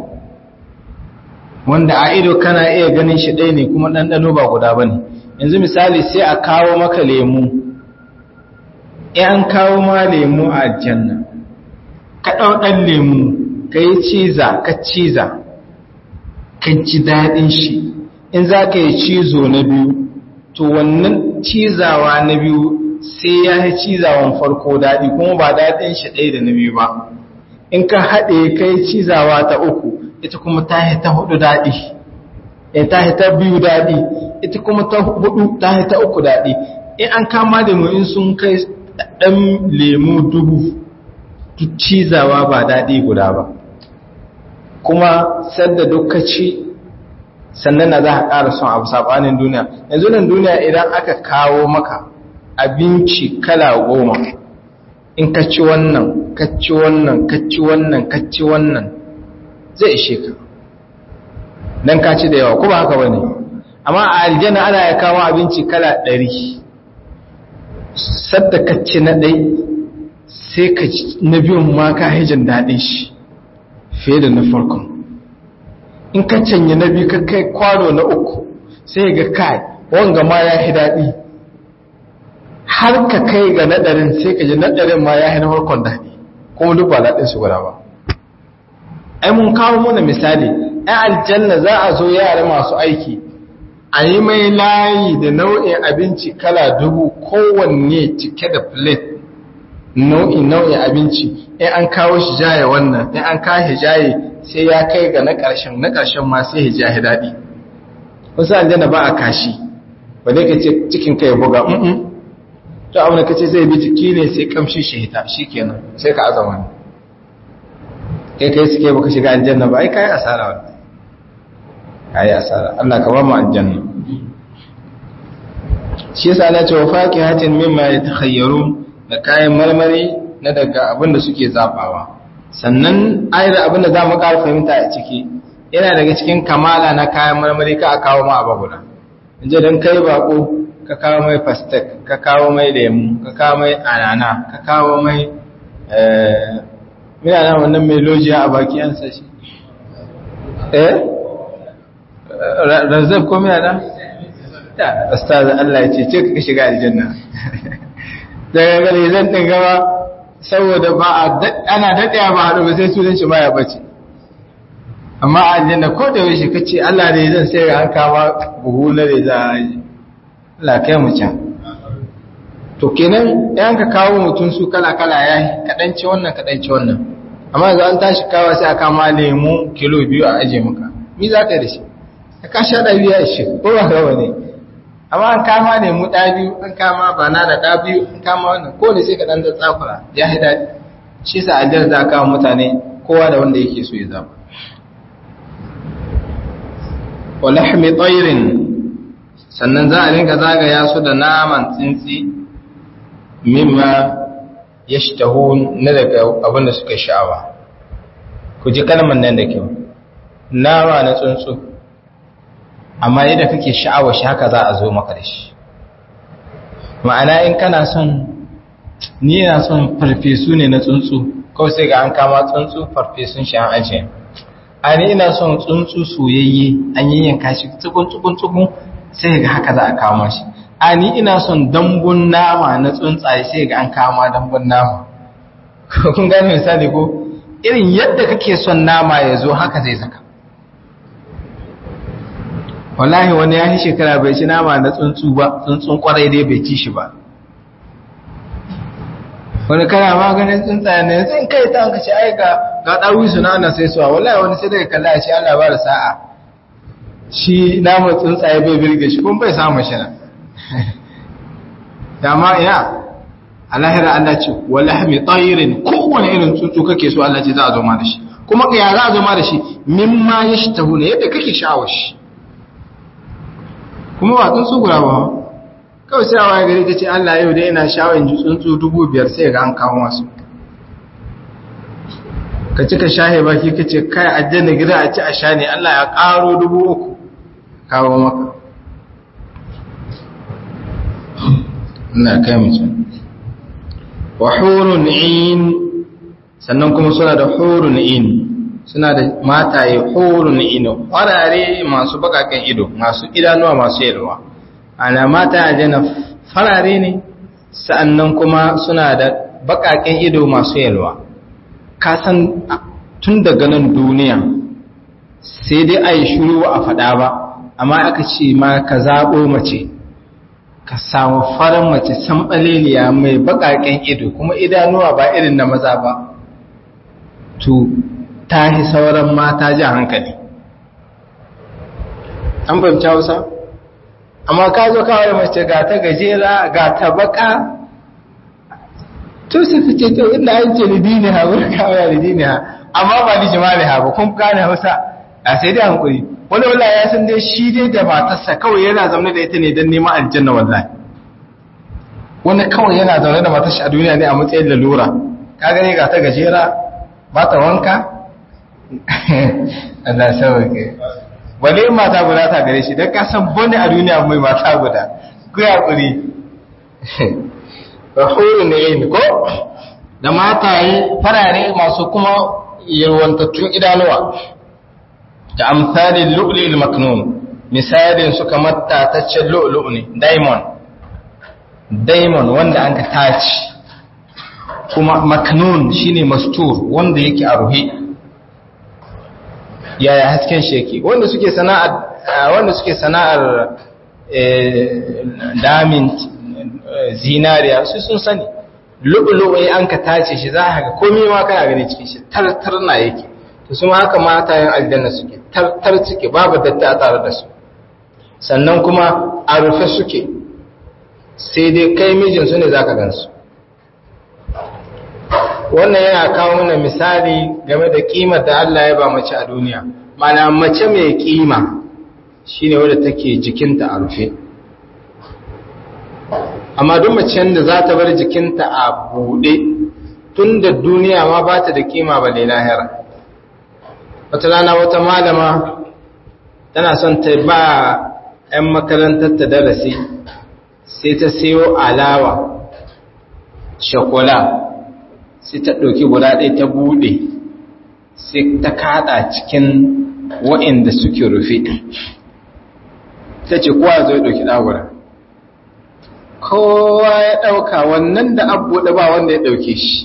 wanda a ido kana iya ganin shi ɗaya ne kuma ɗanɗano ba guda ba ne yanzu misali sai a kawo maka lemu in an kawo ma lemu a aljanna ka ɗau ɗan lemu ka yi ciza ka ciza ka ji daɗin shi in za ka yi cizo na biyu to wannan cizawa na biyu sai ya yi cizawan farko daɗi kuma ba daɗin shi ɗaya da na biyu ba in ka haɗe ka yi cizawa ta uku ita kuma ta yi ta hudu daɗi in ta yi ta biyu daɗi ita kuma ta hudu ta yi ta uku daɗi in an kama da mu in sun kai ɗan lemu dubu cizawa ba daɗi guda ba kuma sadda dukkaci sannan na za a ƙara son abu saɓanin duniya yanzu nan duniya idan aka kawo maka abinci kala goma in ka ci wannan ka ci wannan ka ci wannan ka ci wannan zai ishe ka don ka ci da yawa kuma haka ba ne amma a aljanna ana ya kawo abinci kala ɗari sadda ka ci na ɗai sai ka ci na biyun ma ka hijin daɗin shi fiye da na farkon in ka canye na biyu ka kai kwano na uku sai ga kai wanga ma ya hi daɗi har ka kai ga naɗarin sai ka ji naɗarin ma ya hi na farkon daɗi kuma duk ba daɗin su guda ba ai mun kawo muna misali ai aljanna za a zo yara masu aiki a yi mai layi da nau'in abinci kala dubu kowanne cike da plate nau'in nau'in abinci in an kawo shi jaye wannan in an kawo shi jaye sai ya kai ga na ƙarshen na ƙarshen ma sai ya jaye daɗi wasu aljanna ba a kashi ba dai ka ce cikin kai buga mm to abin da ka ce zai bi jiki ne sai kamshi shi hita shi kenan sai ka azama ne kai kai suke baka shiga aljanna ba ai kai asara wannan kai asara Allah ka ba mu aljanna shi yasa Allah ce wa faqihatin mimma yatakhayyarun da kayan marmari na daga abin da suke zafawa sannan ayar abin da za mu ƙara fahimta a ciki yana daga cikin kamala na kayan marmari ka a kawo ma abu guda inje don kai bako ka kawo mai fastek ka kawo mai lemu ka kawo mai anana ka kawo mai mina na wannan mai lojiya a baki an sashi eh razab ko mina na ta ustaz Allah ya ce ce ka shiga aljanna daga gare zan ɗin gaba saboda ba ana daɗaya ba haɗu ba sai sunan shi baya bace amma a aljanna ko da yaushe ka ce Allah ne zan sai an kama buhu na da za a yi Allah kai mu can to kenan yan ka kawo mutum su kala kala ya yi kaɗanci wannan kaɗanci wannan amma yanzu an tashi kawo sai a kama lemu kilo biyu a aje maka mi za ka yi da shi ka sha da biya shi ko ba gawa ne amma an kama ne mu ɗa biyu an kama ba na da ɗa biyu an kama wannan ko ne sai ka ɗan tsakura ya yi daɗi shi sa aljar za a kama mutane kowa da wanda yake so ya zama wa lahmi tsairin sannan za a rinka zagaya su da naman tsintsi mimma ya na daga abin da suka sha'awa ku ji kalmar nan da kyau nama na tsuntsu amma yadda kake sha'awa shi haka za a zo maka da shi ma'ana in kana son ni yana son farfesu ne na tsuntsu kawai sai ga an kama tsuntsu farfesun shi an ajiye a ni ina son tsuntsu soyayye an yi yanka shi tsukun tsukun tsukun sai ga haka za a kama shi a ni ina son dambun nama na tsuntsaye sai ga an kama dambun nama kun gane misali ko irin yadda kake son nama ya zo haka zai zaka wallahi wani ya yi shekara bai ci nama na tsuntsu ba tsuntsun kwarai dai bai ci shi ba wani kana maganin tsuntsaye ne zai kai ta hanka ce ai ga ga dawi su na ana sai suwa wallahi wani sai daga kalla ya ce Allah ba da sa'a shi naman tsuntsaye bai birge shi kuma bai samu shi na dama ina alahira Allah ce walahmi tayrin kowane irin tsuntsu kake so Allah ce za a zo ma da shi kuma ka ya za a zo ma da shi mimma yashtahuna yadda kake sha'awar shi kuma ba tsuntsu guda ba kawai sai a waye gari ta ce Allah yau da yana shawon ji tsuntsu dubu biyar sai ga an kawo masu ka cika shahe baki ka ce kai aljanna gida a ci a sha ne Allah ya karo dubu uku kawo maka ina kai mutum wa hurun in sannan kuma suna da hurun in suna da mataye hurun in farare masu bakaken ido masu idanuwa masu yalwa ana mata aljanna farare ne sa'annan kuma suna da bakaken ido masu yalwa ka san tun daga nan duniya sai dai a yi shuru a faɗa ba amma aka ce ma ka zaɓo mace ka samu farin mace samɓaleliya mai baƙaƙen ido kuma idanuwa ba irin na maza ba to ta yi sauran mata ji hankali an fahimci hausa amma ka zo kawai mace ga ta gajera ga ta baka to su fice to inda an ce lidini ha wurin kawai lidini ha amma ba ni jimali ha ba kun gane hausa a sai dai hankuri wani wala ya san dai shi dai da matarsa kawai yana zaune da ita ne don neman aljanna wallahi wani kawai yana zaune da matarsa a duniya ne a matsayin lalura ka gani ga ta gajera ba ta wanka Allah sauke wale mata guda ta gare shi don kasan bane a duniya mai mata guda ku ya kuri rahuru ne yin ko da mataye farare masu kuma yarwantattun idanuwa da amsalin lu'lil maknun misalin su kamar tataccen lu'lu ne diamond diamond wanda an ka taci kuma maknun shine mastur wanda yake a ruhe yaya hasken shi yake wanda suke sana'ar wanda suke sana'ar damin zinariya su sun sani lu'lu'ai an ka tace shi za ka ga komai ma kana gani cikin shi tartar na yake to su haka matayen aljanna suke tartar suke babu datti a tare da su sannan kuma a rufe suke sai dai kai mijin su ne zaka gansu wannan yana kawo mana misali game da kimar da Allah ya ba mace a duniya mana mace mai kima shine wadda take jikinta a rufe amma duk macen da za ta bar jikinta a buɗe tun da duniya ma ba ta da kima ba ne lahira wata rana wata malama tana son ta ba 'yan makarantar ta darasi sai ta sayo alawa shakola sai ta ɗauki guda ɗaya ta buɗe sai ta kaɗa cikin wa'inda suke rufe ta ce kowa zai ɗauki ɗagura kowa ya ɗauka wannan da abu da ba wanda ya ɗauke shi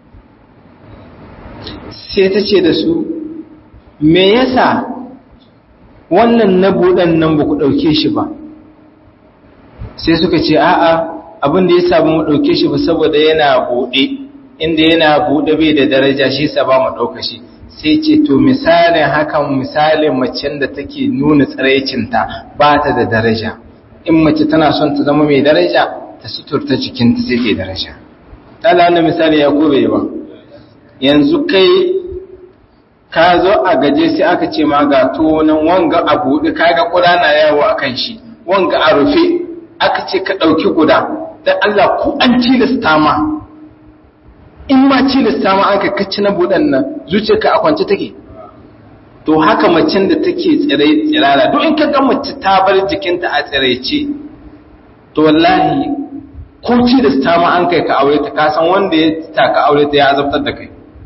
sai ta ce da su me yasa wannan na buɗan nan ba ku ɗauke shi ba sai suka ce a'a abin da ya samu mu ɗauke shi ba saboda yana buɗe inda yana buɗe bai da daraja shi sa ba mu ɗauka shi sai ce to misalin hakan misalin macen da take nuna tsaraicinta ba ta da daraja in mace tana son ta zama mai daraja ta suturta jikinta sai ta daraja tala wannan misali ya gobe ba yanzu kai ka zo a gaje sai aka ce ma ga tonan wanga a buɗe kaga ƙuda na yawo a kan shi wanga a rufe aka ce ka ɗauki guda dan Allah ku an tilasta ma in ma tilasta ma aka kacci na buɗan nan zuciyarka a kwance take to haka macen da take tsirai tsirara duk in ka ga mace ta bar jikinta a tsiraice to wallahi ko tilasta ma an kai ka aure ta ka san wanda ya ta ka aure ta ya azabtar da kai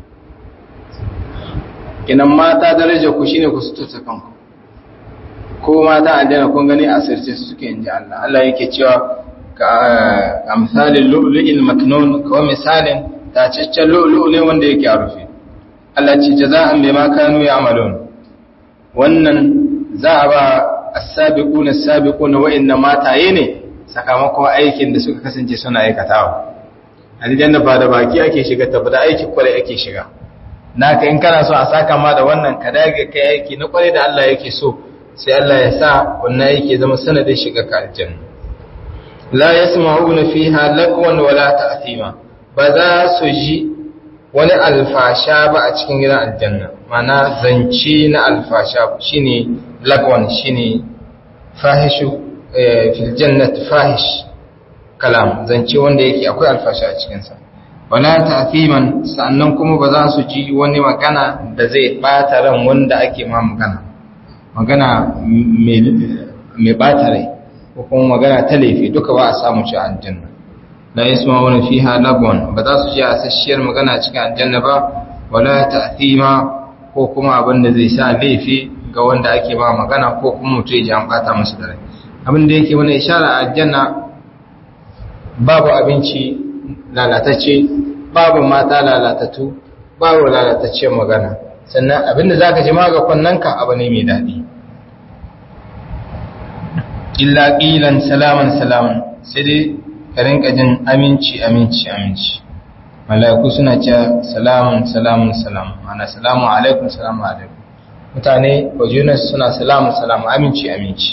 kinan mata daraja ku shine ku sututa kanku ko mata aljanna kun gani a sirce suke inji Allah Allah yake cewa ka amsalin lu'lu'il maknun ko misalin tacaccen lu'lu'u ne wanda yake a rufe Allah ce jaza'an bima kanu ya'malun wannan za a ba as-sabiquna as-sabiquna wa inna mataye ne sakamakon aikin da suka kasance suna aikatawa aljanna ba da baki ake shiga ta ba da aiki kwarai ake shiga naka in kana so a saka ma da wannan ka dage kai aiki na kwarai da Allah yake so sai Allah ya sa wannan yake zama sanadin shiga ka aljanna la yasma'una fiha lagwan wala ta'thima ba za su ji wani alfasha ba a cikin gidan aljanna mana zance na alfasha shine lagwan shine fahishu fil jannati fahish kalam zance wanda yake akwai alfasha a cikin sa wala ta'thiman sannan kuma ba za su ji wani magana da zai bata ran wanda ake ma magana magana mai bata rai ko kuma magana ta laifi duka ba a samu ci aljanna la yasma'una fiha lagwan ba za su ji asasshiyar magana cikin aljanna ba wala ta'thima ko kuma abin da zai sa laifi ga wanda ake ba magana ko kuma mutum ya ji an bata masa da rai abin da yake mana ishara a aljanna babu abinci lalatacce babu mata lalatattu babu lalatacciyar magana sannan abin da zaka ji ma ga kunnanka abu ne mai daɗi illa qilan salaman salaman sai dai ka rinka jin aminci aminci aminci mala'iku suna cewa salamun salamun salam ana salamu alaikum salamu alaikum mutane wajenas suna salamun salamu aminci aminci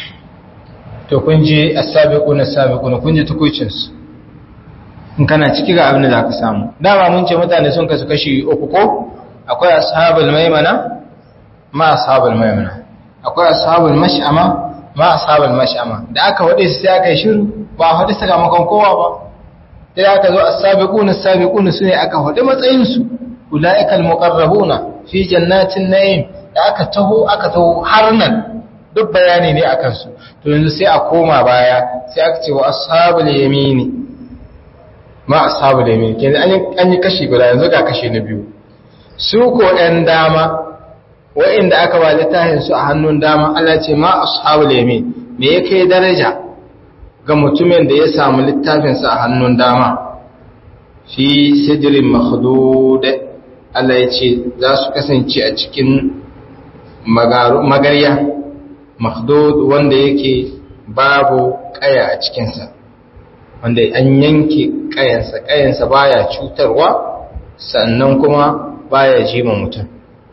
to kun je as-sabiqun as-sabiqun kun je tukucin su in kana ciki ga abin da zaka samu dama mun ce mutane sun kasu kashi uku ko akwai ashabul maimana ma ashabul maimana akwai ashabul mash'ama ma ashabul mash'ama da aka wade su sai aka yi shiru ba a faɗi sakamakon kowa ba sai aka zo as-sabiquna as-sabiquna sune aka faɗi matsayin su ulaikal muqarrabuna fi jannatin na'im da aka taho aka taho har nan duk bayani ne akan su to yanzu sai a koma baya sai aka ce wa ashabul yamini ma ashabul yamini kenan an yi kashi guda yanzu ga kashi na biyu su ko ɗan dama wa'inda aka ba littafin su a hannun dama Allah ce ma ashabul yamin me ya kai daraja ga mutumin da ya samu littafinsa a hannun dama fi sidirin makhdud Allah ya ce za su kasance a cikin magarya makhdud wanda yake babu kaya a cikinsa wanda an yanke kayansa kayansa baya cutarwa sannan kuma baya jima mutum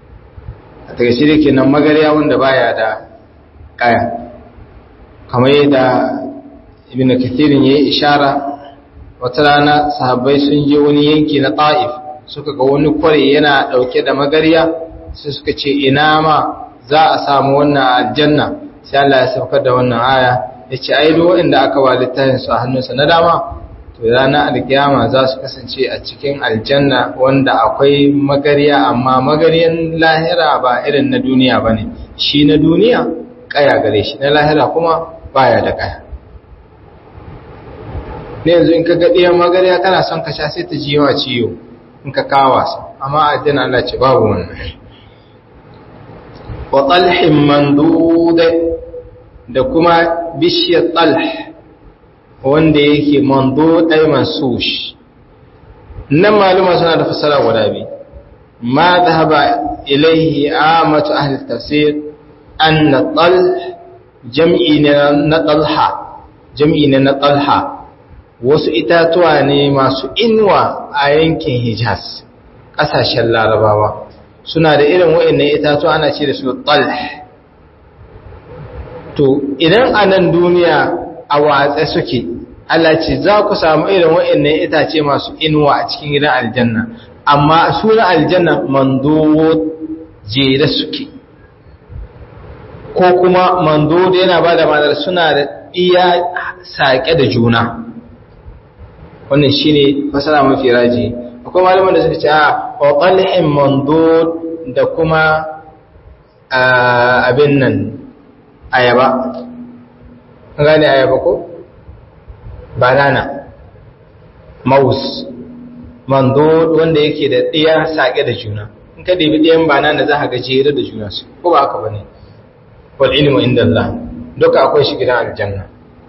a takaice da kenan magarya wanda baya da kaya kamar yadda ibn kathirin yayi ishara wata rana sahabbai sun je wani yanki na ta'if suka ga wani kware yana dauke da magarya sai suka ce ina ma za a samu wannan aljanna sai Allah ya saukar da wannan aya yace ai duk wanda aka ba littafin su a hannunsa na dama to ranar alkiyama za su kasance a cikin aljanna wanda akwai magarya amma magaryan lahira ba irin na duniya bane shi na duniya kaya gare shi na lahira kuma baya da kaya ne yanzu in ka ga ɗiyan magarya kana son ka sha sai ta ji yawa ciwo in ka kawo wasa amma addinin Allah ce babu wannan wa talhin manduda da kuma bishiyar talh wanda yake mandud ay mansush nan maluma suna da fasara guda biyu ma dhahaba ilayhi amatu ahli tafsir anna talh jam'i na talha jam'i na talha wasu itatuwa ne masu inuwa a yankin Hijaz, ƙasashen larabawa, suna da irin wa'innan itatuwa ana ce da su talh. To, idan a nan duniya a watsa suke, Allah ce za ku samu irin wa'innan itace masu inuwa a cikin gidan aljanna, amma suna aljanna mandowo jere suke. Ko kuma mandowo yana ba da madar suna da iya saƙe da juna. wannan shine fasara mafi raji akwai malaman da suka ce a qalhin mandud da kuma abin nan ayaba an gane ayaba ko banana maus mandud wanda yake da ɗiya sake da juna in ka ɗebi ɗiyan banana za ka ga jere da juna su ko ba haka bane wal ilmu inda Allah duka akwai shi gidan aljanna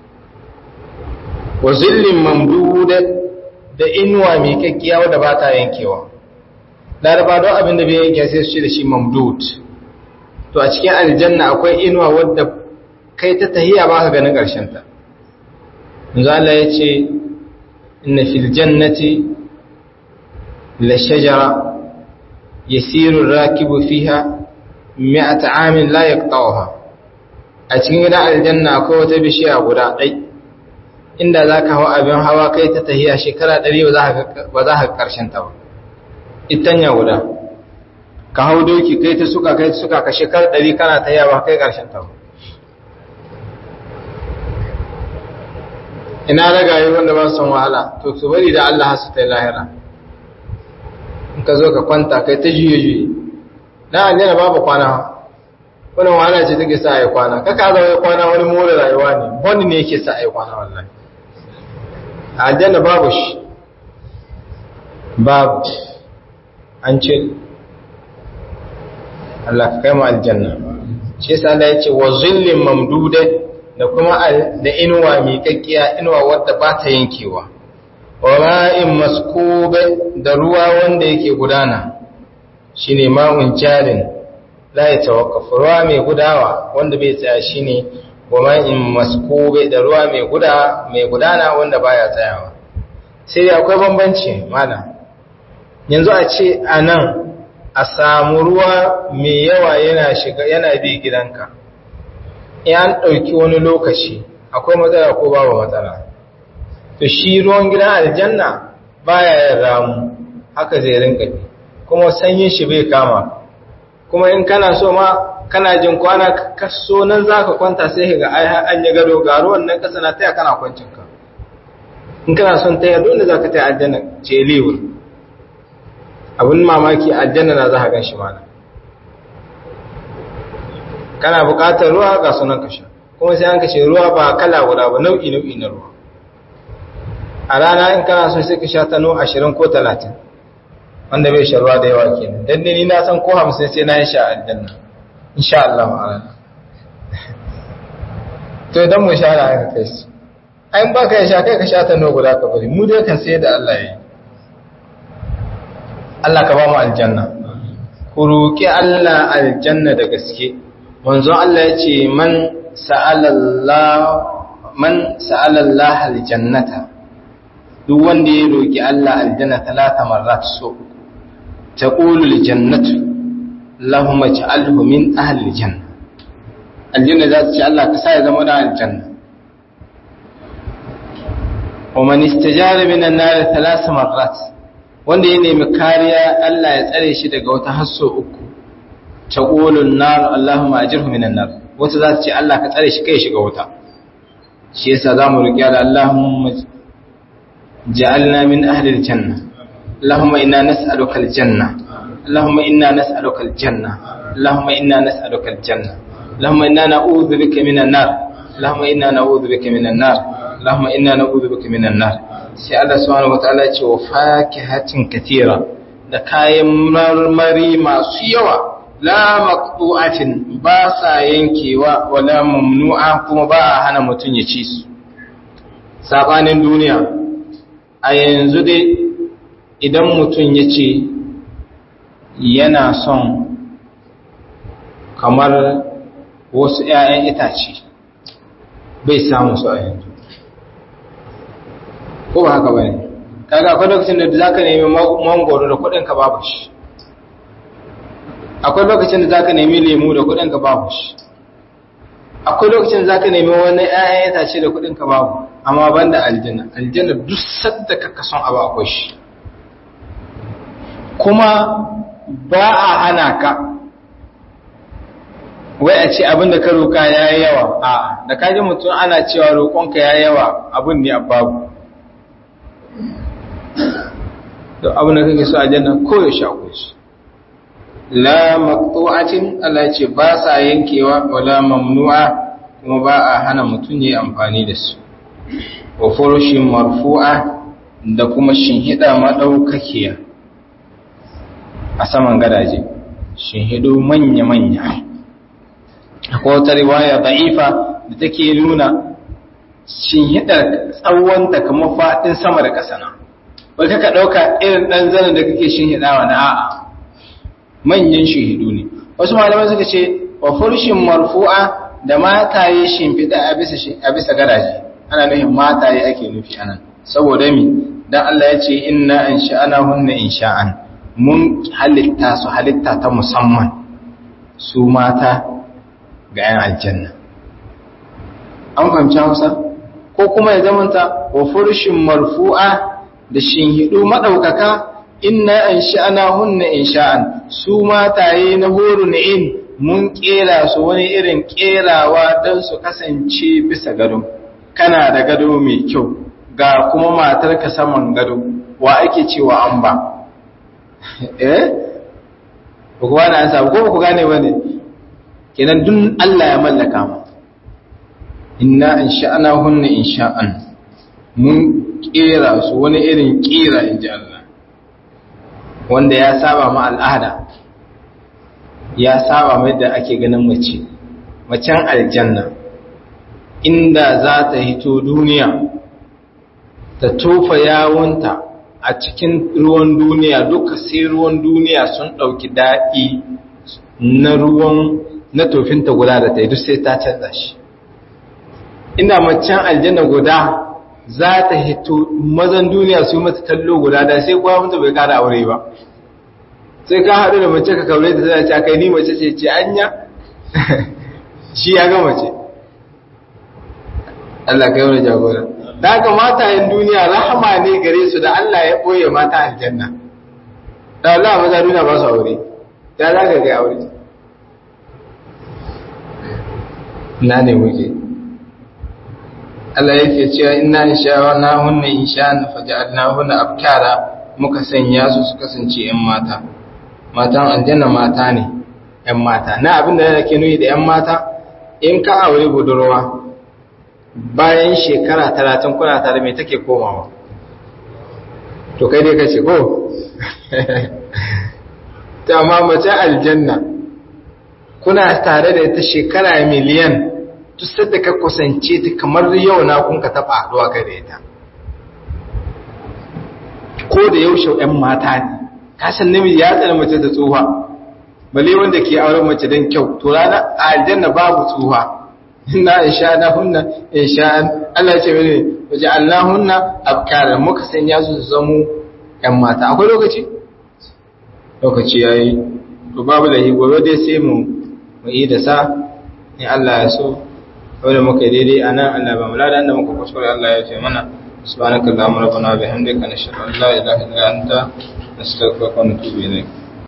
wa zillin mamduda da inuwa mai kakkiya wadda ba ta yankewa laraba don abin da bai yanke sai su ce da shi mamdud to a cikin aljanna akwai inuwa wadda kai ta tahiya ba ka ganin ƙarshen ta yanzu Allah ya ce inna fil jannati la shajara yasiru rakibu fiha mi'ata amin la yaqta'uha a cikin gidan aljanna akwai wata bishiya guda ɗai inda za ka hau abin hawa kai ta tahiya shekara ɗari ba za ka ƙarshen ta ba itanya guda ka hau doki kai ta suka kai ta suka ka shekara ɗari kana tahiya ba kai ƙarshen ta ba ina ragaye wanda ba su san wahala to su bari da Allah su ta yi lahira in ka zo ka kwanta kai ta juye juye na aljanna babu kwana wannan wahala ce take sa a yi kwana kaka zama kwana wani more rayuwa ne wani ne yake sa a yi kwana wallahi aljanna babu shi babu an ce Allah ka kai mu aljanna shi yasa Allah ya ce wa zillin mamduda da kuma da inuwa miƙaƙƙiya inuwa wadda ba ta yankewa wa ma'in maskube da ruwa wanda yake gudana shine ma'un jarin la ya tawaqqafu ruwa mai gudawa wanda bai tsaya shine wa ma'in maskube da ruwa mai guda mai gudana wanda baya tsayawa sai dai akwai bambanci mana yanzu a ce anan a samu ruwa mai yawa yana shiga yana bi gidanka in an ɗauki wani lokaci akwai matsala ko babu matsala to shi ruwan gidan aljanna baya yin ramu haka zai rinka bi kuma sanyin shi bai kama kuma in kana so ma kana jin kwana kaso nan zaka kwanta sai ga ai an yi gado ga ruwan nan kasa na taya kana kwancin ka in kana son taya dole zaka taya aljanna ce liwur abin mamaki aljanna na zaka gan shi mana kana buƙatar ruwa ga sunan ka sha kuma sai an kashe ruwa ba kala guda ba nau'i nau'i na ruwa a rana in kana so sai ka sha tano ashirin ko talatin wanda bai sha ruwa da yawa kenan dan ni na san ko hamsin sai na yi sha aljanna insha Allah ma'ana to idan mu sha na aka kai su ai ba ka sha kai ka sha tano guda ka bari mu dai kan sai da Allah ya yi Allah ka ba mu aljanna ku roki Allah aljanna da gaske manzon Allah ya ce man sa'ala Allah aljannata duk wanda ya roki Allah aljanna talata marrat so taqulu aljannatu Allahumma ij'alhu min ahli aljanna aljanna za ta ce Allah ka sa ya zama da aljanna wa man istajara min an-nar thalath marrat wanda ya nemi kariya Allah ya tsare shi daga wata hasso uku taqulun nar Allahumma ajirhu minan nar wata za ta ce Allah ka tsare shi kai shiga wuta shi yasa zamu roki Allah Allahumma ja'alna min ahli aljanna Allahumma inna nas'aluka aljanna Allahumma inna nas'aluka aljanna Allahumma inna nas'aluka aljanna Allahumma inna na'udhu bika minan nar Allahumma inna na'udhu bika minan nar Allahumma inna na'udhu bika minan nar sai Allah subhanahu wataala ya ce wa fakihatin katira da kayan marmari masu yawa la maqtu'atin ba sa yankewa wala mamnu'a kuma ba a hana mutum ya ci su sabanin duniya a yanzu dai idan mutum ya ce yana son kamar wasu 'ya'yan itace bai samu su a yanzu ko ba haka bane kaga akwai lokacin da zaka nemi mangoro da kudin ka babu shi akwai lokacin da zaka nemi lemu da kudin ka babu shi akwai lokacin da zaka nemi wani ƴaƴan itace da kudin ka babu amma banda aljanna aljanna duk sadda ka kason abu akwai shi kuma ba a hana ka wai a ce abin da ka roka ya yi yawa a da kaji mutum ana cewa roƙonka ya yi yawa abin ne a babu da abin da kake so a janna koyaushe akwai shi la maqtu'atin Allah ce ba sa yankewa wala mamnu'a kuma ba a hana mutum yayi amfani da su wa furushin marfu'a da kuma shinhida madaukakiya a saman gadaje shinhidu manya manya akwai wata riwaya da'ifa da take nuna shinhida tsawonta kamar faɗin sama da ƙasa na wai kaka ɗauka irin ɗan zanen da kake shinhidawa na a'a manyan shahidu ne wasu malamai suka ce wa furshin marfu'a da mataye shimfiɗa a bisa a bisa garaje ana nufin mataye ake nufi anan saboda mi dan Allah ya ce inna ansha'ana hunna insha'an mun halitta su halitta ta musamman su mata ga yan aljanna an fahimci Hausa ko kuma ya zamanta wa furshin marfu'a da shinhidu madaukaka inna an sha'ana hunna in sha'an su mataye na horo in mun kera su wani irin kerawa don su kasance bisa gado kana da gado mai kyau ga kuma matarka saman gado wa ake cewa an ba eh ba ku bani an samu ko ba ku gane ba ne kenan dun Allah ya mallaka mu inna an sha'ana hunna in sha'an mun kera su wani irin kira in ji Allah wanda ya saba ma al'ada ya saba mai da ake ganin mace macen aljanna inda za ta hito duniya ta tofa yawunta a cikin ruwan duniya duka sai ruwan duniya sun ɗauki daɗi na ruwan na tofinta guda da ta yi duk sai ta canza shi ina macen aljanna guda za ta hito mazan duniya su mata kallo guda da sai kuwa mutu bai kada aure ba sai ka haɗu da mace ka kaure ta tana ce kai ni mace ce ce anya shi ya ga mace Allah kai wani jagora da haka matayen duniya rahama ne gare su da Allah ya ɓoye mata aljanna da Allah maza duniya ba su aure ya za ka ga aure na ne muke Allah yake cewa inna insha na hunna insha faja'alna hunna abkara muka sanya su su kasance ƴan mata matan aljanna mata ne ƴan mata na abin da yake nuni da ƴan mata in ka aure budurwa bayan shekara talatin kuna tare mai take komawa to kai dai kace ko ta ma mace aljanna kuna tare da ita shekara miliyan duk da ka kusance ta kamar yau na kun ka taba haduwa kai da ita ko da yaushe ƴan mata ne kasan namiji ya tsara mace da tsuha bale wanda ke auren mace don kyau to rana a aljanna babu tsuha inna insha na hunna insha Allah ce mene waje Allah hunna abkara muka sanya su su zamo ƴan mata akwai lokaci lokaci yayi to babu lahi gobe dai sai mu mu yi da sa in Allah ya so wanda muka daidai anan Allah ba mu lada da muka kuskure Allah ya ce mana subhanakallahumma rabbana bihamdika nashhadu an la ilaha illa anta nastaghfiruka wa natubu ilayk